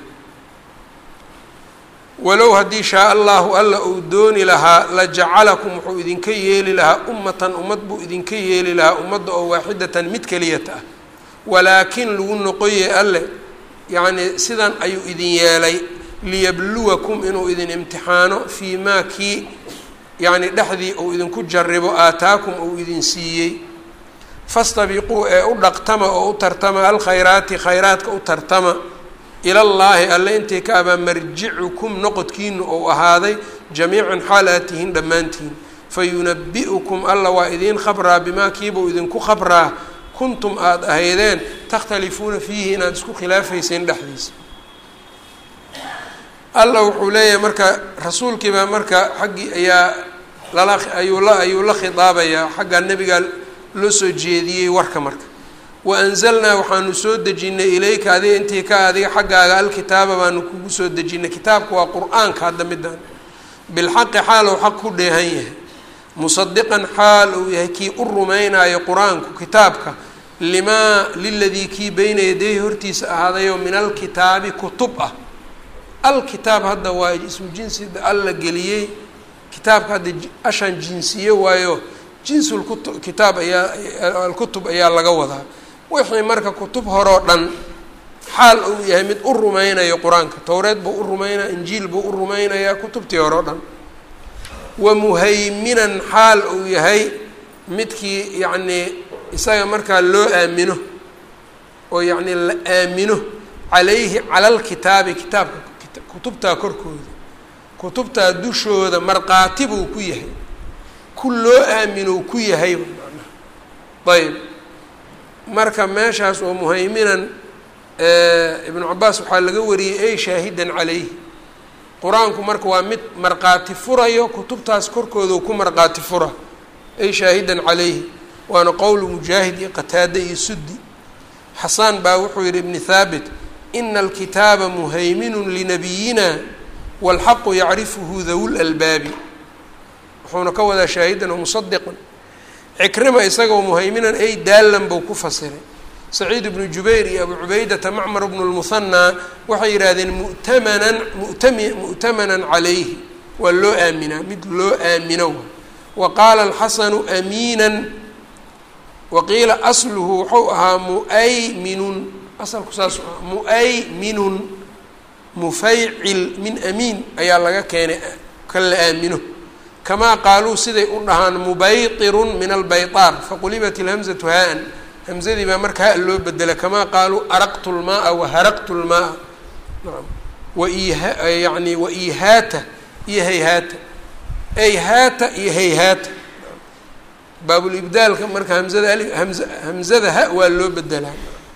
A: walow haddii shaa allahu alla uu dooni lahaa la jacalakum wuxuu idinka yeeli lahaa ummatan ummad buu idinka yeeli lahaa ummadda oo waaxidatan mid keliyata ah walaakin lagu noqoye alle yacnii sidan ayuu idin yeelay liyabluwakum inuu idin imtixaano fii maa kii yacni dhexdii uu idinku jaribo aataakum uu idin siiyey fastabiquu ee u dhaqtama oo u tartama alkhayraati khayraadka u tartama ilallaahi alle intay ka abaa marjicukum noqodkiinu ou ahaaday jamiican xaal aad tihiin dhammaantiin fayunabi'ukum alla waa idiin khabraa bimaa kiibuu idinku khabraa kuntum aada ahaydeen takhtalifuuna fiihi inaad isku khilaafayseen dhexdiisa alla wuxuu leeyahay marka rasuulkiibaa marka xaggii ayaa lala ayuu la ayuu la khidaabayaa xaggaa nebigaa loo soo jeediyey warka marka wa anzalnaa waxaanu soo dejinnay ilayka adiga intii ka adiga xaggaaga alkitaaba baanu kugu soo dejinnay kitaabka waa qur-aanka hadda midaan bilxaqi xaal uu xaq ku dheehan yahay musadiqan xaal uu yahay kii u rumaynaayo qur-aanku kitaabka limaa liladii kii beyna yadayhi hortiisa ahaadayoo min alkitaabi kutub ah alkitaab hadda waa ismu jinsi alla geliyey kitaabka hadda ashaan jinsiye waayo jinsulkutu kitaab ayaa alkutub ayaa laga wadaa wixii marka kutub horeo dhan xaal uu yahay mid u rumaynayo qur-aanka towreed buu u rumaynaya injiil buu u rumaynayaa kutubtii hore o dhan wa muhayminan xaal uu yahay midkii yacnii isaga markaa loo aamino oo yacnii la aamino calayhi cala alkitaabi kitaabka kutubtaa korkooda kutubtaa dushooda markhaati buu ku yahay ku loo aamino ku yahay macnaha ayb marka meeshaas oo muhayminan ibnu cabaas waxaa laga wariyey ey shaahidan calayhi qur-aanku marka waa mid markhaati furayo kutubtaas korkooda ku markhaati fura ey shaahidan calayhi waana qowlu mujaahid iyo qataade iyo suddi xasaan baa wuxuu yihi ibni thaabit ina alkitaaba muhayminun linabiyina wاlxaqu yacrifuhu dawu lalbaabi wuxuuna ka wadaa shaahidan wamusadiqan cikrima isagoo muhayminan ay daalan buu ku fasiray saciid ibnu jubayr iyo abu cubaydata macmar bnu lmuhanaa waxay yidhaahdeen mu'tamanan mutami mu'tamanan calayhi waa loo aaminaa mid loo aamino wa qaala alxasanu amiinan wa qiila asluhu wuxuu ahaa muayminun asalku saas ah muayminun mufaycil min amiin ayaa laga keenay kan la aamino kamaa qaaluu siday u dhahaan mubaytirun min albaytaar faqulibat ilhamzatu haa-an hamzadii baa marka ha loo bedela kamaa qaaluu araqtu lmaaa waharaqtu lmaaa naam waiha yani waihaata iyo hayhaata ayhaata iyo hayhaata baabulibdaalka marka hamzada ali hamza hamzada ha waa loo bedelaa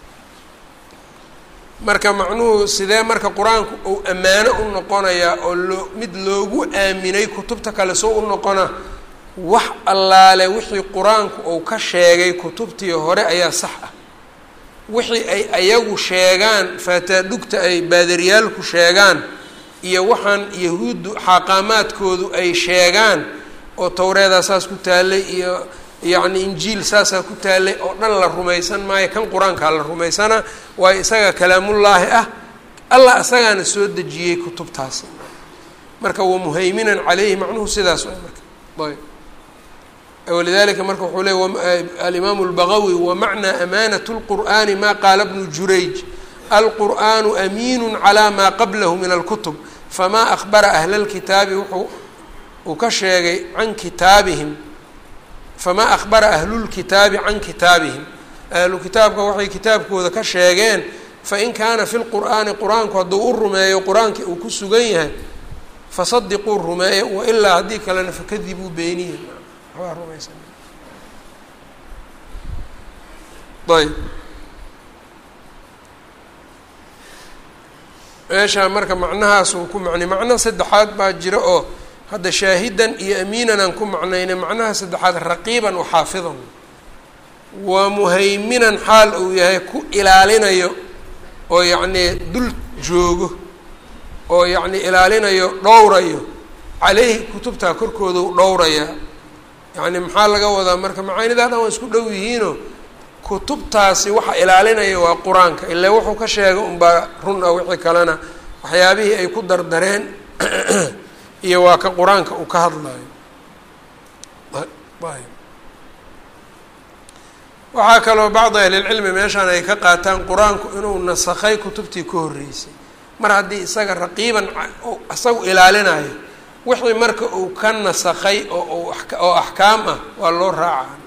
A: marka macnuhu sidee marka qur-aanku uu ammaano u noqonayaa oo loo mid loogu aaminay kutubta kale soo u noqona wax allaale wixii qur-aanku uu ka sheegay kutubtii hore ayaa sax ah wixii ay ayagu sheegaan faataadhugta ay baadariyaalku sheegaan iyo waxaan yahuuddu xaaqaamaadkoodu ay sheegaan oo towreedaa saas ku taallay iyo yacni injiil saasaa ku taallay oo dhan la rumaysan maayo kan qur-aankaa la rumaysana waayo isaga kalaamullaahi ah allah isagaana soo dejiyey kutubtaas marka wa muhayminan caleyhi macnuhu sidaas waay marka ayb walidalika marka wuxuu leey alimaamu اlbagawi wamacnaa amaanaة اlqur'ani ma qaala bnu jurayj alqur'anu amiinu calى ma qablahu min alkutub fama akbara ahla اlkitaabi wuxuu uu ka sheegay can kitaabihim famaa akbara ahlulkitaabi can kitaabihim ahlu kitaabka waxay kitaabkooda ka sheegeen fain kaana fi lqur'aani qur-aanku hadduu u rumeeyo qur-aankii uu ku sugan yahay fasadiquu rumeeye wailaa haddii kalena fakadibuu beeniya waxbaa rumaysan ayb meeshaa marka macnahaas uu ku macnay macno saddexaad baa jira oo hadda shaahidan iyo amiinan aan ku macnaynay macnaha saddexaad raqiiban wa xaafidan waa muhayminan xaal uu yahay ku ilaalinayo oo yacnii dul joogo oo yacnii ilaalinayo dhowrayo caleyhi kutubtaa korkooda u dhowrayaa yacni maxaa laga wadaa marka macaanidaa dhan waa isku dhow yihiinoo kutubtaasi waxa ilaalinaya waa qur-aanka ilaa wuxuu ka sheegay unbaa run ah wixii kalena waxyaabihii ay ku dardareen iyo waa ka qur-aanka uu ka hadlayo waxaa kaloo bacdi ahlilcilmi meeshaan ay ka qaataan qur-aanku inuu nasakhay kutubtii ka horreysay mar haddii isaga raqiiban isagu ilaalinayo wixii marka uu ka nasakhay oo oo axkaam ah waa loo raaca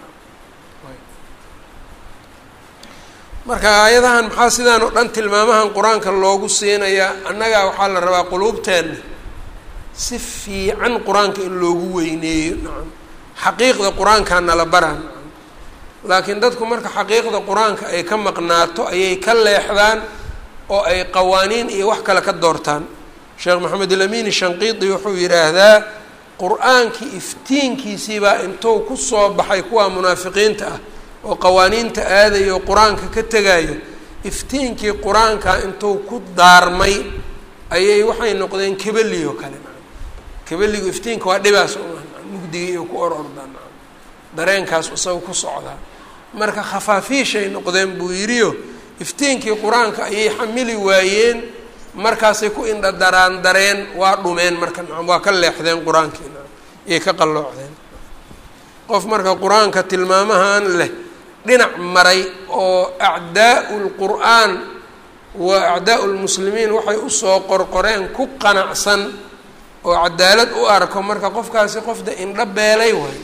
A: marka aayadahan maxaa sidaan oo dhan tilmaamahan qur-aanka loogu siinayaa annagaa waxaa la rabaa quluubteenna si fiican qur-aanka in loogu weyneeyo nacam xaqiiqda qur-aankaa nala baraa nacam laakiin dadku marka xaqiiqda qur-aanka ay ka maqnaato ayay ka leexdaan oo ay qawaaniin iyo wax kale ka doortaan sheekh maxamed ilamiini shanqiidi wuxuu yidhaahdaa qur-aankii iftiinkiisiibaa intuu kusoo baxay kuwa munaafiqiinta ah oo qawaaniinta aadayo oo qur-aanka ka tegayo iftiinkii qur-aanka intuu ku daarmay ayay waxay noqdeen kebeli oo kale kebeligu iftiinka waa dhibaas mugdigii iyo ku or ordaan dareenkaas isaga ku socdaa marka khafaafiishay noqdeen buu yidhiyo iftiinkii qur-aanka ayay xamili waayeen markaasay ku indha daraan dareen waa dhumeen marka nacam waa ka leexdeen qur-aankii nacam iyay ka qalloocdeen qof marka qur-aanka tilmaamahan leh dhinac maray oo acdaau lqur'aan wa acdaau lmuslimiin waxay usoo qorqoreen ku qanacsan oo cadaalad u arko marka qofkaasi qofda indho beelay waay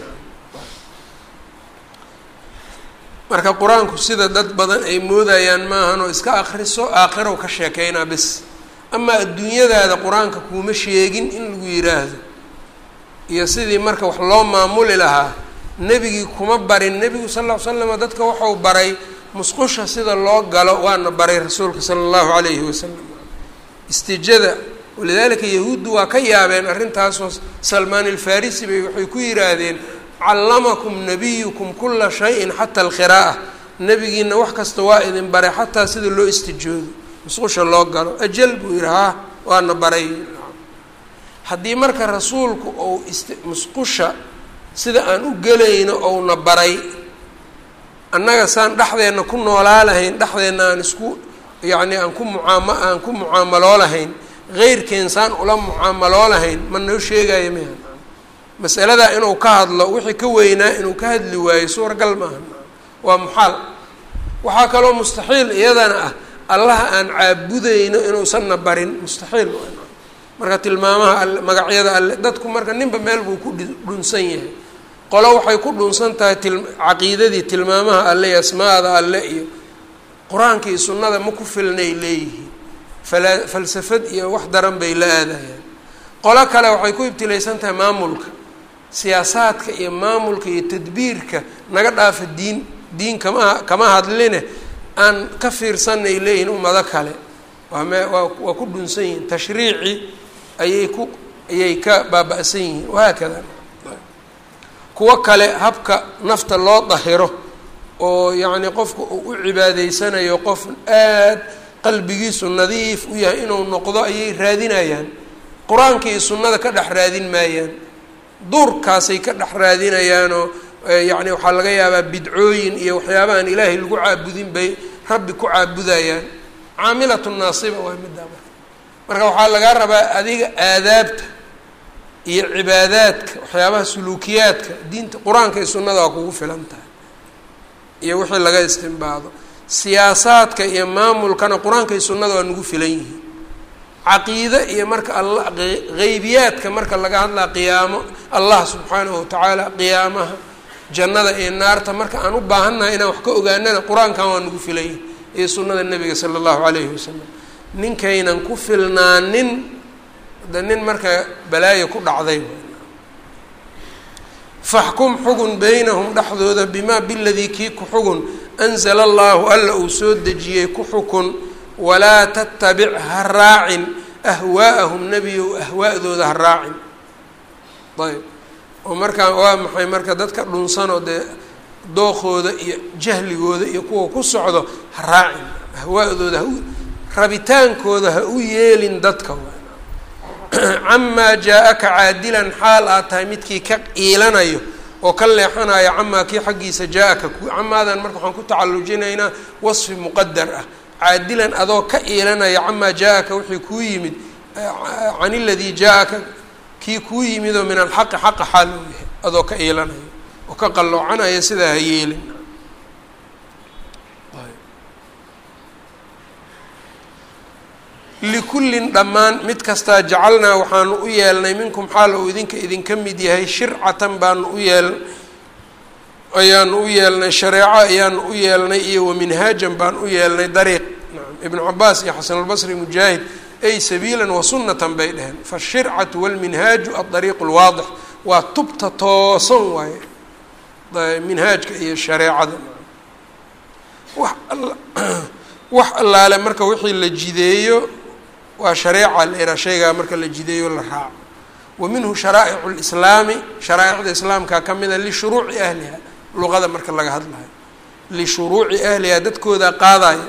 A: marka qur-aanku sida dad badan ay moodayaan maahan oo iska akriso aakhiraw ka sheekeynaa bis amaa adduunyadaada qur-aanka kuuma sheegin in lagu yidhaahdo iyo sidii marka wax loo maamuli lahaa nebigii kuma barin nebigu sal ll ly slam dadka waxau baray musqusha sida loo galo waana baray rasuulka sala allahu calayhi wasalam istijada walidaalika yahuuddu waa ka yaabeen arrintaasoo salmaan alfarisi bay waxay ku yidhaahdeen callamakum nabiyukum kula shayin xata alqiraa'a nebigiina wax kasta waa idin baray xataa sida loo istijoodo musqusha loo galo ajal buu yidhi haa waana baray haddii marka rasuulku ou ist musqusha sida aan u gelayno ouna baray annaga saan dhexdeenna ku noolaa lahayn dhexdeenna aan isku yacni aan ku mucaama aan ku mucaamaloo lahayn heyrkeen saan ula mucaamaloo lahayn ma noo sheegaayo miha masaladaa inuu ka hadlo wixii ka weynaa inuu ka hadli waayo suuragal maaha waa muxaal waxaa kaloo mustaxiil iyadana ah allaha aan caabudayno inuusanna barin mustaxiil marka tilmaamaha alle magacyada alle dadku marka ninba meel buu ku dhunsan yahay qolo waxay ku dhunsan tahay til caqiidadii tilmaamaha alle iyo asmaada alle iyo qur-aanka iyo sunnada ma ku filnay leeyihiin fala falsafad iyo wax daran bay la aadayaan qolo kale waxay ku ibtilaysan tahay maamulka siyaasaadka iyo maamulka iyo tadbiirka naga dhaafa diin diin kama kama hadline aan ka fiirsanay leeyihiin ummado kale waa me waa waa ku dhunsan yihiin tashriici ayay ku ayay ka baaba-san yihiin wahaakada kuwo kale habka nafta loo dahiro oo yacni qofka uu u cibaadeysanayo qof aad qalbigiisu nadiif u yahay inuu noqdo ayay raadinayaan qur-aanka iyo sunnada ka dhex raadin maayaan duurkaasay ka dhex raadinayaanoo yacni waxaa laga yaabaa bidcooyin iyo waxyaabahan ilaahay lagu caabudin bay rabbi ku caabudayaan caamilatu naasiba waa middaa marka marka waxaa lagaa rabaa adiga aadaabta iyo cibaadaadka waxyaabaha suluukiyaadka diinta qur-aanka iyo sunnada waa kugu filan tahay iyo wixii laga istimbaado siyaasaadka iyo maamulkana qur-aanka iyo sunnada waa nagu filan yihiin caqiide iyo marka alla qeybiyaadka marka laga hadlaa qiyaamo allah subxaanahu watacaala qiyaamaha jannada iyo naarta marka aan u baahannahay inaan wax ka ogaanana qur-aankan waa nagu filan yihin iyo sunnada nebiga sala allahu calayhi wasalam ninkaynan ku filnaanin de nin marka balaayo ku dhacday faxkum xugun beynahum dhexdooda bimaa biladii kii ku xugun anzala allahu alla uu soo dejiyey ku xukun walaa tattabic ha raacin ahwaa'ahum nebiyow ahwaa'dooda ha raacin ayb oo markaa waa maxay marka dadka dhunsanoo dee dookooda iyo jahligooda iyo kuwa ku socdo ha raacin ahwaa'dooda ha rabitaankooda ha u yeelin dadka camaa jaa-aka caadilan xaal aad tahay midkii ka iilanayo oo ka leexanayo camaa kii xaggiisa jaa-aka camaadan marka waxaan ku tacallujinaynaa wasfi muqadar ah caadilan adoo ka iilanaya camaa jaa-aka wixii kuu yimid can iladii jaa-aka kii kuu yimid oo min alxaqi xaqa xaal uu yahay adoo ka iilanayo oo ka qalloocanaya sidaa ha yeelin likullin dhammaan mid kastaa jacalnaa waxaanu u yeelnay minkum xaal uu idinka idinka mid yahay shircatan baanu u yeel ayaanu u yeelnay shareeco ayaanu u yeelnay iyo waminhaajan baan u yeelnay dariiq nacam ibnu cabaas iyo xasanulbasri mujaahid ay sabiilan wa sunnatan bay dheheen fashircatu walminhaaju adariiqu lwaadix waa tubta toosan waaye minhaajka iyo shareecada wax wax allaale marka wixii la jideeyo waa shareeca la ihaa shaygaa marka la jideeyo la raaco wa minhu sharaa'icu lislaami sharaaicda islaamka ka mida lishuruuci ahliha luqada marka laga hadlayo lishuruuci ahliha dadkooda qaadaya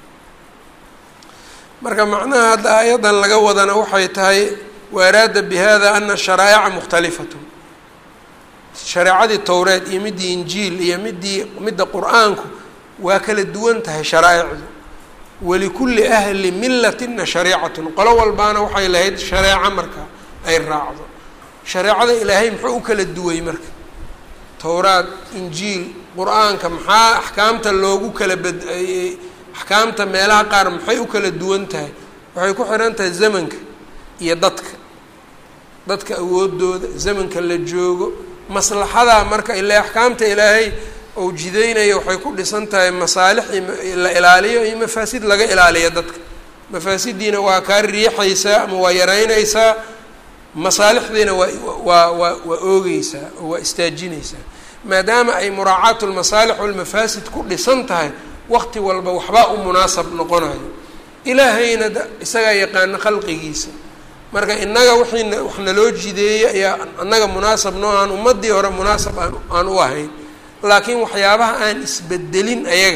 A: marka macnaha hadda aayaddan laga wadana waxay tahay waaraada bi hada ana sharaa'ica mukhtalifatun shareecadii towreed iyo middii injiil iyo midii midda qur-aanku waa kala duwan tahay sharaa'icdu walikulli ahli millatina shariicatun qolo walbaana waxay lahayd shareeco marka ay raacdo shareecada ilaahay muxuu u kala duway marka towraad injiil qur-aanka maxaa axkaamta loogu kala bad axkaamta meelaha qaar maxay u kala duwan tahay waxay ku xihan tahay zamanka iyo dadka dadka awoodooda zamanka la joogo maslaxadaa marka ile axkaamta ilaahay ou jideynaya waxay ku dhisan tahay masaalix la ilaaliyo iyo mafaasid laga ilaaliyo dadka mafaasidiina waa kaa riixaysaa ama waa yaraynaysaa masaalixdiina waa waa waa waa oogeysaa oo waa istaajinaysaa maadaama ay muraacaatu lmasaalix walmafaasid ku dhisan tahay waqti walba waxbaa u munaasab noqonayo ilaahayna d isagaa yaqaano khalqigiisa marka innaga wixiina wax naloo jideeyey ayaa annaga munaasab noo aan ummadii hore munaasab aan aan u ahayn laakiin waxyaabaha aan isbedelin ayaga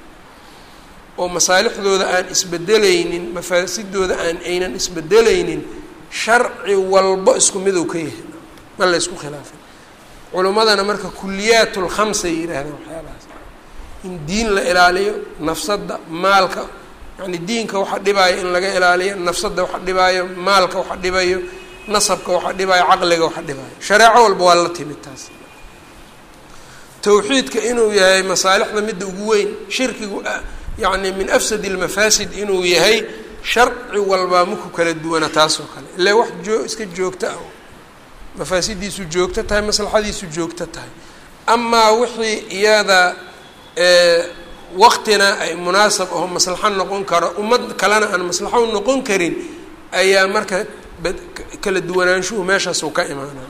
A: oo masaalixdooda aan isbedelaynin mafaasidooda aan aynan isbedelaynin sharci walbo isku midow ka yahay ma la ysku khilaafay culimmadana marka kuliyaat lkhamsay yidhaahdeen waxyaabahaas in diin la ilaaliyo nafsadda maalka yani diinka waxa dhibaayo in laga ilaaliyo nafsadda waxa dhibaayo maalka waxa dhibayo nasabka waxa dhibaayo caqliga waxa dhibaayo shareeco walba waa la timid taas tawxiidka inuu yahay masaalixda midda ugu weyn shirkigu yacni min afsadi lmafaasid inuu yahay sharci walbaa maku kala duwana taas oo kale ile wax joo iska joogta ah mafaasidiisu joogto tahay maslaxadiisu joogto tahay amaa wixii iyada waqtina ay munaasab aho maslaxo noqon karo ummad kalena aan maslaxo noqon karin ayaa marka kala duwanaanshuhu meeshaasuu ka imaanaa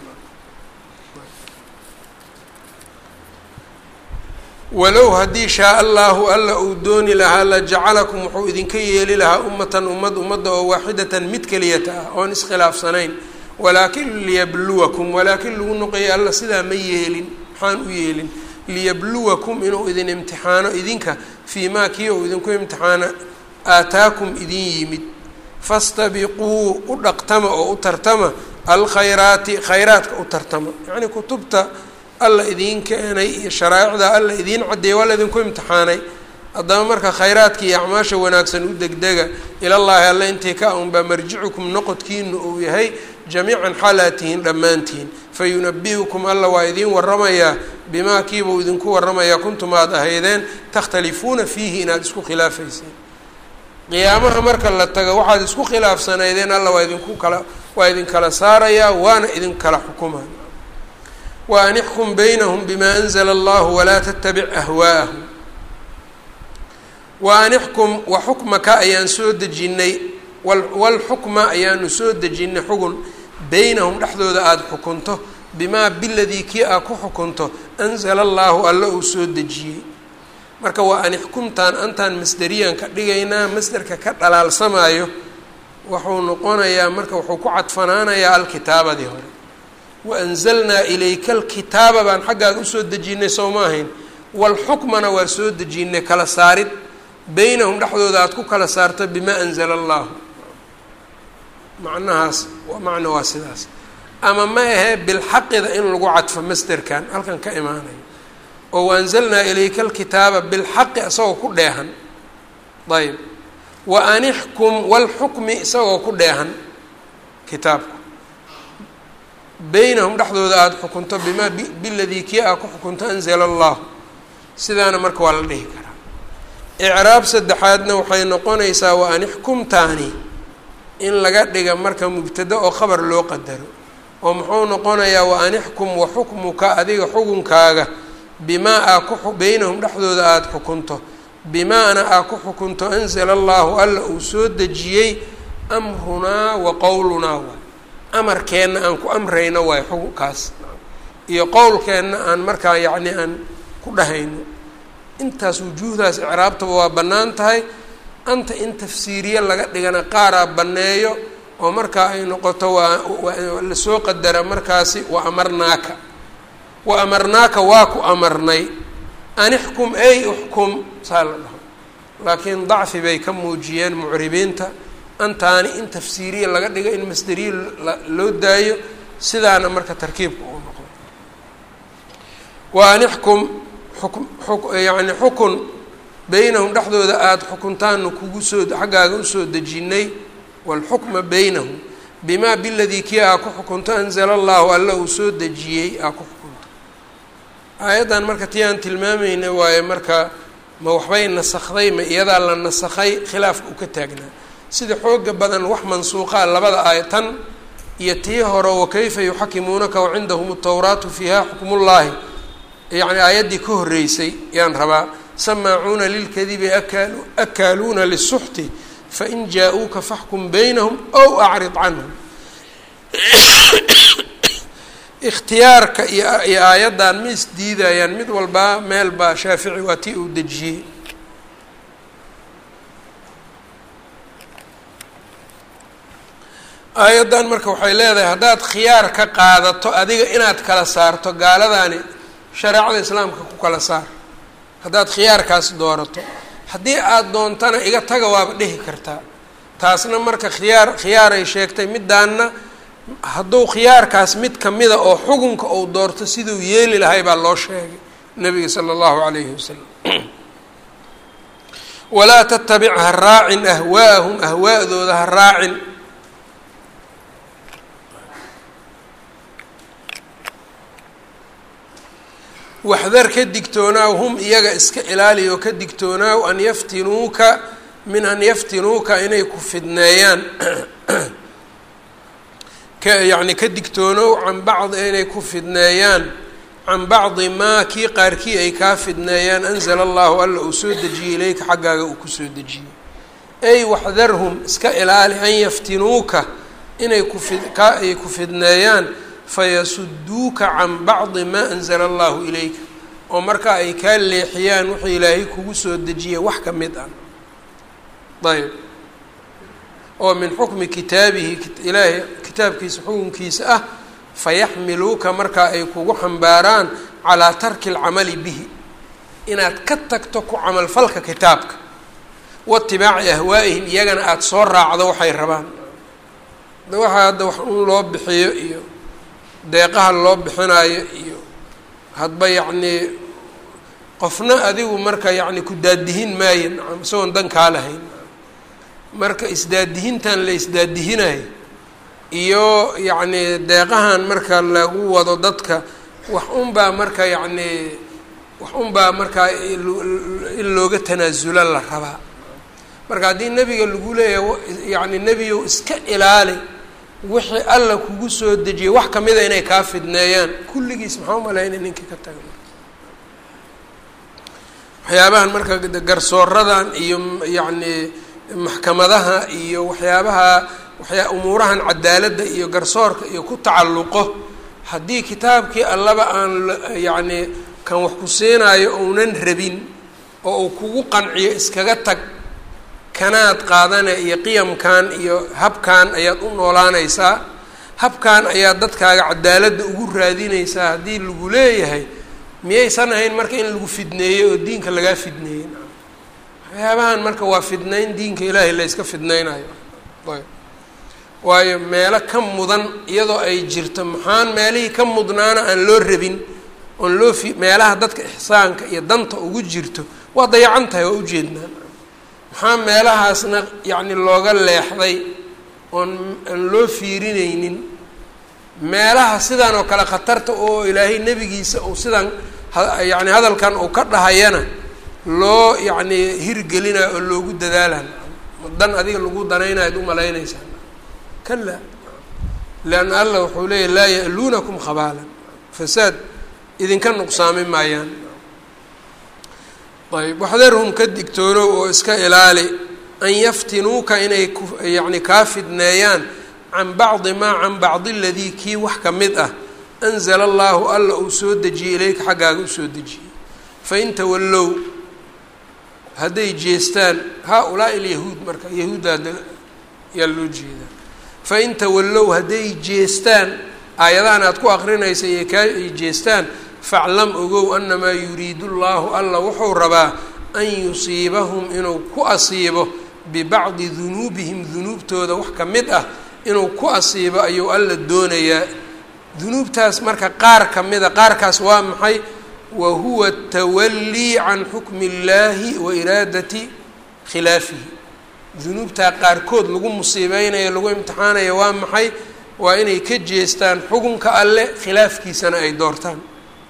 A: walow haddii shaa allahu alla uu dooni lahaa la jacalakum wuxuu idinka yeeli lahaa ummatan ummad ummadda oo waaxidatan mid keliyata ah oon iskhilaafsanayn walaakin liyabluwakum walaakin lagu noqeeya alla sidaa ma yeelin maxaan u yeelin liyabluwakum inuu idin imtixaano idinka fii maa kii ou idinku imtixaano aataakum idin yimid fastabiquu u dhaq tartama oo u tartama alkhayraati khayraadka u tartama yacnii kutubta alla idiin keenay iyo sharaa'icda alla idiin caddeeyay waa la idinku imtixaanay haddaba marka khayraadka iyo acmaasha wanaagsan u degdega ilallaahi alle intii ka unbaa marjicukum noqodkiinu uu yahay jamiican xaalaa tihiin dhammaantihin fayunabi'ukum alla waa idiin waramayaa bimaa kiibuu idinku waramayaa kuntum aad ahaydeen takhtalifuuna fiihi inaad isku khilaafayseen qiyaamaha marka la tago waxaad isku khilaafsanaydeen alla waa idinku kala waa idinkala saarayaa waana idinkala xukumaya wa an ixkum baynahum bima anzla allahu walaa tattabic ahwaa'ahum wa an ixkum wa xukmaka ayaan soo dejinnay walxukma ayaanu soo dejinnay xugun beynahum dhexdooda aada xukunto bimaa biladii kii aa ku xukunto anzala allaahu alla uu soo dejiyey marka waa an ixkumtaan antaan masderiyan ka dhigaynaa masderka ka dhalaalsamaayo wuxuu noqonayaa marka wuxuu ku cadfanaanayaa alkitaabadii hore wa anzalnaa ilayka alkitaaba baan xaggaaga usoo dejinnay soo ma ahayn walxukmana waa soo dejinnay kala saarid beynahum dhexdooda aada ku kala saarto bimaa anzala allaahu macnahaas waa macno waa sidaas ama ma ahee bilxaqida in lagu cadfo masderkan halkan ka imaanayo oo waanzalnaa ilayka alkitaaba bilxaqi isagoo ku dheehan ayb wa an ixkum walxukmi isagoo ku dheehan kitaabku beynahum dhexdooda aada xukunto bimaa biladii kii aa ku xukunto anzala allahu sidaana marka waa la dhihi karaa icraab saddexaadna waxay noqonaysaa wa an ixkumtaani in laga dhiga marka mubtada oo khabar loo qadaro oo muxuu noqonayaa wa an ixkum wa xukmuka adiga xukunkaaga bimaa aa ku beynahum dhexdooda aada xukunto bimaana aa ku xukunto anzala allahu alla uu soo dejiyey amrunaa wa qowlunaa waay amarkeenna aan ku amrayno waay xukunkaas iyo qowlkeenna aan markaa yacni aan ku dhahayno intaas wujuuhdaas icraabtaba waa bannaan tahay anta in tafsiiriye laga dhigana qaaraa banneeyo oo markaa ay noqoto waa lasoo qadara markaasi wa amarnaaka wa amarnaaka waa ku amarnay an ixkum ay uxkum saa la dhaho laakiin dacfi bay ka muujiyeen mucribiinta antaani in tafsiiriye laga dhigo in masderiye loo daayo sidaana marka tarkiibka uu noqdo wa an ixkum xuk yani xukun beynahum dhexdooda aada xukuntaanu kugu soo xaggaaga usoo dejinnay walxukma beynahum bimaa biladii kii aa ku xukunto anzala allahu alla uu soo dejiyey aa ku xukunto aayaddan marka tii aan tilmaamayna waaye marka ma waxbay nasakday ma iyadaa la nasakhay khilaafka u ka taagnaa sida xooga badan wax mansuuqaa labada aaya tan iyo tii hore wakayfa yuxakimuunaka wacindahum atawraatu fiiha xukmullaahi yacni aayaddii ka horreysay yaan rabaa samaacuuna lilkadibi akaalu akaaluuna lisuxti fain jaa-uuka faxkum baynahum ow acrid canhum ikhtiyaarka iyo iyo aayaddan ma isdiidayaan mid walbaa meel baa shaafici waa tii uu dejiyey aayaddan marka waxay leedahay haddaad khiyaar ka qaadato adiga inaad kala saarto gaaladaani shareecada islaamka ku kala saar haddaad khiyaarkaas doorato haddii aada doontana iga taga waaba dhihi kartaa taasna marka khiyaar khiyaaray sheegtay middaanna hadduu khiyaarkaas mid kamida oo xukunka uu doorto siduu yeeli lahay baa loo sheegay nabiga sala allahu calayhi wasalam walaa tatabic ha raacin ahwaa'ahum ahwaa'dooda ha raacin waxdar ka digtoonaaw hum iyaga iska ilaaliy oo ka digtoonaaw an yaftinuuka min an yaftinuuka inay ku fidneeyaan ka yacni ka digtoonow can bacdi inay ku fidneeyaan can bacdi maa kii qaarkii ay kaa fidneeyaan anzala allahu alla uu soo dejiyey ilayka xaggaaga uu kusoo dejiyey ay waxdarhum iska ilaali an yaftinuuka inay kufid kaa ay ku fidneeyaan fayasuduuka can bacdi maa anzala allahu ilayka oo markaa ay kaa leexiyaan wuxuu ilaahay kugu soo dejiyay wax ka mid ah ayb oo min xukmi kitaabihi ilaahay kitaabkiisa xukunkiisa ah fayaxmiluuka markaa ay kugu xambaaraan calaa tarki alcamali bihi inaad ka tagto ku camalfalka kitaabka waitibaaci ahwaa'ihim iyagana aada soo raacdo waxay rabaan waxaa hadda wax un loo bixiyo iyo deeqaha loo bixinayo iyo hadba yacnii qofna adigu marka yacni ku daadihin maayo nacam isagoon dan kaa lahayn marka isdaadihintan la isdaadihinayo iyo yacni deeqahan marka lagu wado dadka wax unbaa marka yacnii wax unbaa markaa in looga tanaasula la rabaa marka haddii nebiga lagu leeyahay yacni nebiyow iska ilaali wixii alla kugu soo dejiyay wax kamida inay kaa fidneeyaan kulligiis maxaa umalaynay ninkii ka taga waxyaabahan marka garsooradan iyo yacni maxkamadaha iyo waxyaabaha waxyaa umuurahan cadaaladda iyo garsoorka iyo ku tacalluqo haddii kitaabkii allaba aan yacni kan wax ku siinaayo ounan rabin oo uu kugu qanciyo iskaga tag kanaad qaadane iyo qiyamkan iyo habkan ayaad u noolaanaysaa habkan ayaad dadkaaga cadaaladda ugu raadinaysaa haddii lagu leeyahay miyaysan ahayn marka in lagu fidneeyey oo diinka lagaa fidneeyey waxyaabahan marka waa fidnayn diinka ilaahay la yska fidnaynayo ayb waayo meelo ka mudan iyadoo ay jirto maxaan meelihii ka mudnaana aan loo rabin oon loo fi meelaha dadka ixsaanka iyo danta ugu jirto waa dayacan tahay waa ujeednaa maxaa meelahaasna yacni looga leexday oon aan loo fiirinaynin meelaha sidan oo kale khatarta oo ilaahay nebigiisa uu sidan yacni hadalkan uu ka dhahayana loo yacni hirgelinayo oo loogu dadaalan dan adiga lagu danaynayo ad umalaynaysaa kala leanna allah wuxuu leeyahy laa ya'luunakum khabaalan fasaad idinka nuqsaami maayaan ayb waxdarhum ka digtoonow oo iska ilaali an yaftinuuka inay ku yacni kaa fidneeyaan can bacdi maa can bacdi aladii kii wax ka mid ah anzala allahu alla uu soo dejiyey ilayka xaggaaga usoo dejiyey fain tawallow hadday jeestaan haa-ulaa'i alyahuud marka yahuuddaada yaa loo jeedaa fain tawallow hadday jeestaan aayadahan aad ku aqrinaysa iyo kaa ay jeestaan faclam ogow anamaa yuriidu llahu alla wuxuu rabaa an yusiibahum inuu ku asiibo bibacdi dunuubihim dunuubtooda wax ka mid ah inuu ku asiibo ayuu alla doonayaa dunuubtaas marka qaar ka mida qaarkaas waa maxay wa huwa tawallii can xukmi illaahi wa iraadati khilaafihi dunuubtaa qaarkood lagu musiibeynayo lagu imtixaanayo waa maxay waa inay ka jeestaan xukunka alle khilaafkiisana ay doortaan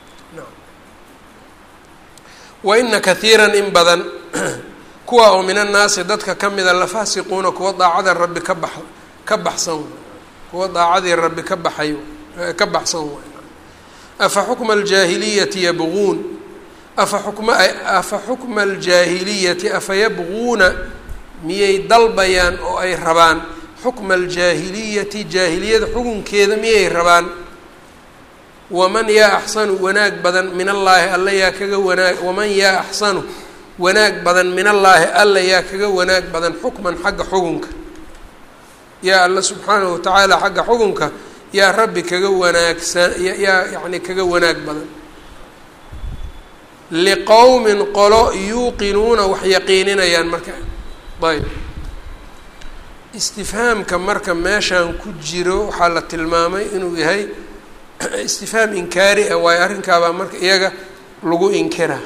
A: wa ina kathiiran in badan kuwa oo min annaasi dadka ka mida lafaasiquuna kuwa daacada rabbi ka bax ka baxsan kuwa daacadii rabbi ka baxay ka baxsan waay afa xukma aljaahiliyati yabquun afa xukma afa xukma aljaahiliyati afa yabquuna miyay dalbayaan oo ay rabaan xukma aljaahiliyati jaahiliyada xukunkeeda miyay rabaan waman yaa axsanu wanaag badan min allaahi alla yaa kaga wanaag waman yaa axsanu wanaag badan min allaahi alla yaa kaga wanaag badan xukman xagga xukunka yaa alla subxaanahu watacaala xagga xukunka yaa rabbi kaga wanaagsan yaa yacni kaga wanaag badan liqowmin qolo yuuqinuuna wax yaqiininayaan marka ayb istifhaamka marka meeshaan ku jiro waxaa la tilmaamay inuu yahay istifhaam inkaari ah waayo arrinkaabaa marka iyaga lagu inkira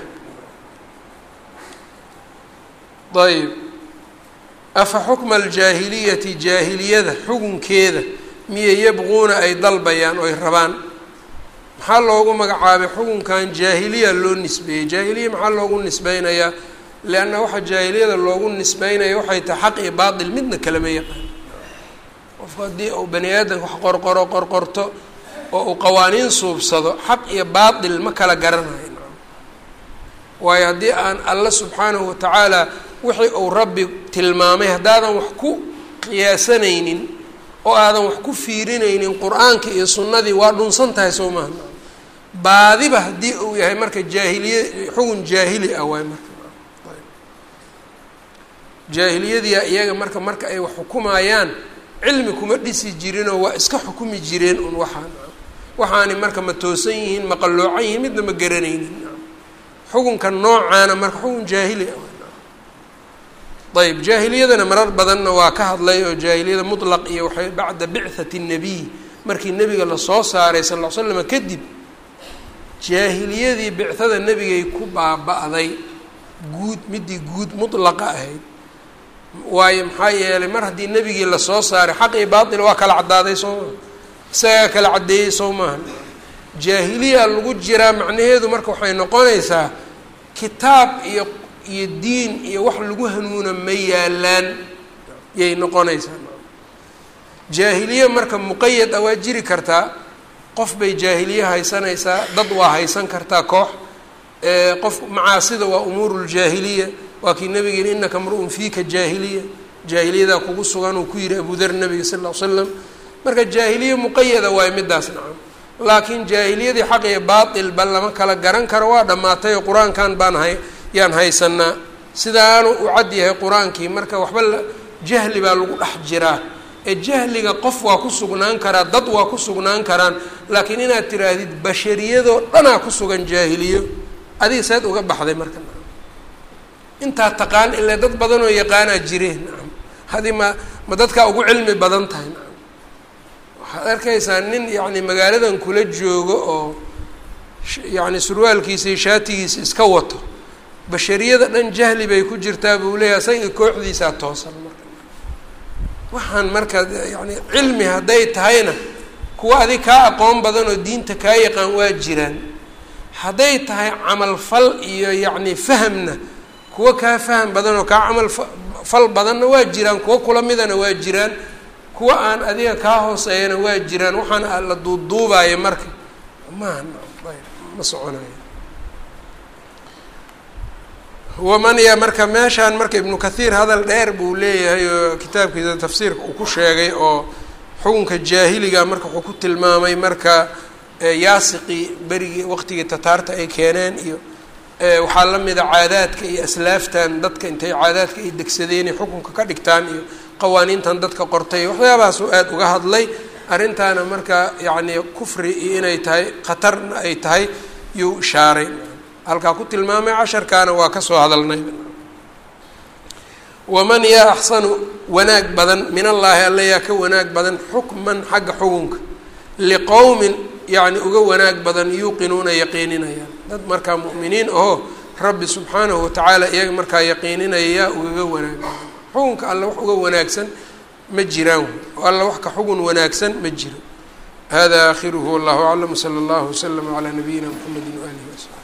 A: ayb afa xukma aljaahiliyati jaahiliyada xukunkeeda miyay yabquuna ay dalbayaan oy rabaan maxaa loogu magacaabay xukunkan jaahiliya loo nisbeeyey jaahiliya maxaa loogu nisbeynayaa leanna waxa jaahiliyada loogu nisbeynaya waxay tahay xaq iyo baatil midna kalama yaqaan qofku haddii uu bani aadamka wax qorqoro qorqorto oo uu qawaaniin suubsado xaq iyo baatil ma kala garanayo waayo haddii aan alla subxaanahu watacaala wixii uu rabbi tilmaamay haddaadan wax ku qiyaasanaynin oo aadan wax ku fiirinaynin qur-aanka iyo sunnadii waa dhunsan tahay soo maaha baadiba haddii uu yahay marka jaahiliya xugun jaahili ah waay marka jaahiliyadiia iyaga marka marka ay wax xukumayaan cilmi kuma dhisi jirinoo waa iska xukumi jireen un waxaan waxaani marka ma toosan yihiin ma qalloocan yihiin midna ma garanaynin xukunka noocaana marka xukun jaahili ah ayb jaahiliyadana marar badanna waa ka hadlay oo jaahiliyada mutlaq iyo waxay bacda bicthati الnabiy markii nebiga lasoo saaray sal ll ly slama kadib jaahiliyadii bicthada nebigay ku baaba-day guud midii guud mutlaqa ahayd waayo maxaa yeelay mar haddii nebigii lasoo saaray xaq iyo baatil waa kala caddaaday soo maha isagaa kala caddeeyey soo maaha jaahiliya lagu jiraa macnaheedu marka waxay noqonaysaa kitaab iyo iyo diin iyo wax lagu hanuuna ma yaalaan yay noqonaysaa jaahiliye marka muqayad ah waa jiri kartaa qof bay jaahiliye haysanaysaa dad waa haysan kartaa koox qof macaasida waa umuuru ljaahiliya waa kii nabiga yihi inaka mru-un fiika jaahiliya jaahiliyadaa kugu sugan uu ku yihi abudar nabiga sal ll ly slam marka jaahiliye muqayada waayo midaas nacam laakiin jaahiliyadii xaq iyo baatilba lama kala garan karo waa dhammaatay oo qur-aankan baan hay yaan haysanaa sidaanu u cad yahay qur-aankii marka waxba la jahli baa lagu dhex jiraa ee jahliga qof waa ku sugnaan karaa dad waa ku sugnaan karaan laakiin inaad tiraahdid bashariyadoo dhanaa ku sugan jaahiliyo adiga saad uga baxday marka intaa taqaan ilaa dad badanoo yaqaanaa jireen nacam hadi ma ma dadkaa ugu cilmi badan tahay nacam waxaad arkaysaa nin yacni magaaladan kula joogo oo yacni surwaalkiisa iyo shaatigiisa iska wato bashariyada dhan jahli bay ku jirtaa buu leeyahay asaga kooxdiisaa toosan marka waxaan marka yacni cilmi hadday tahayna kuwa adig kaa aqoon badan oo diinta kaa yaqaan waa jiraan hadday tahay camal fal iyo yacni fahamna kuwa kaa faham badan oo kaa camal fal badanna waa jiraan kuwa kula midana waa jiraan kuwa aan adiga kaa hooseeyana waa jiraan waxaan la duuduubaayo marka maaha ma soconayo waman ya marka meeshaan marka ibnu kathiir hadal dheer buu leeyahay oo kitaabkiisa tafsiirka uu ku sheegay oo xukunka jaahiliga marka wuxuu ku tilmaamay marka yaasiqii berigii waqtigii tataarta ay keeneen iyo waxaa la mida caadaadka iyo aslaaftan dadka intay caadaadka ay degsadeenay xukunka ka dhigtaan iyo qawaaniintan dadka qortay waxyaabahaasuu aada uga hadlay arrintaana marka yacni kufri iyo inay tahay khatarna ay tahay yuu ishaaray halkaa ku tilmaamay casharkaana waa kasoo hadalnay waman yaa axsanu wanaag badan min allaahi alla yaa ka wanaag badan xukman xagga xukunka liqowmin yacni uga wanaag badan yuuqinuuna yaqiininayaan dad markaa mu'miniin ahoo rabbi subxaanahu watacaala iyaga markaa yaqiininaya yaa ugaga wanaag badan xukunka alla wax uga wanaagsan ma jiraan oo alla wax ka xugun wanaagsan ma jiro hada aakhiruhu wallahu aclam sala allahu waslama calaa nabiyina mxamedi waalihi wasaxbi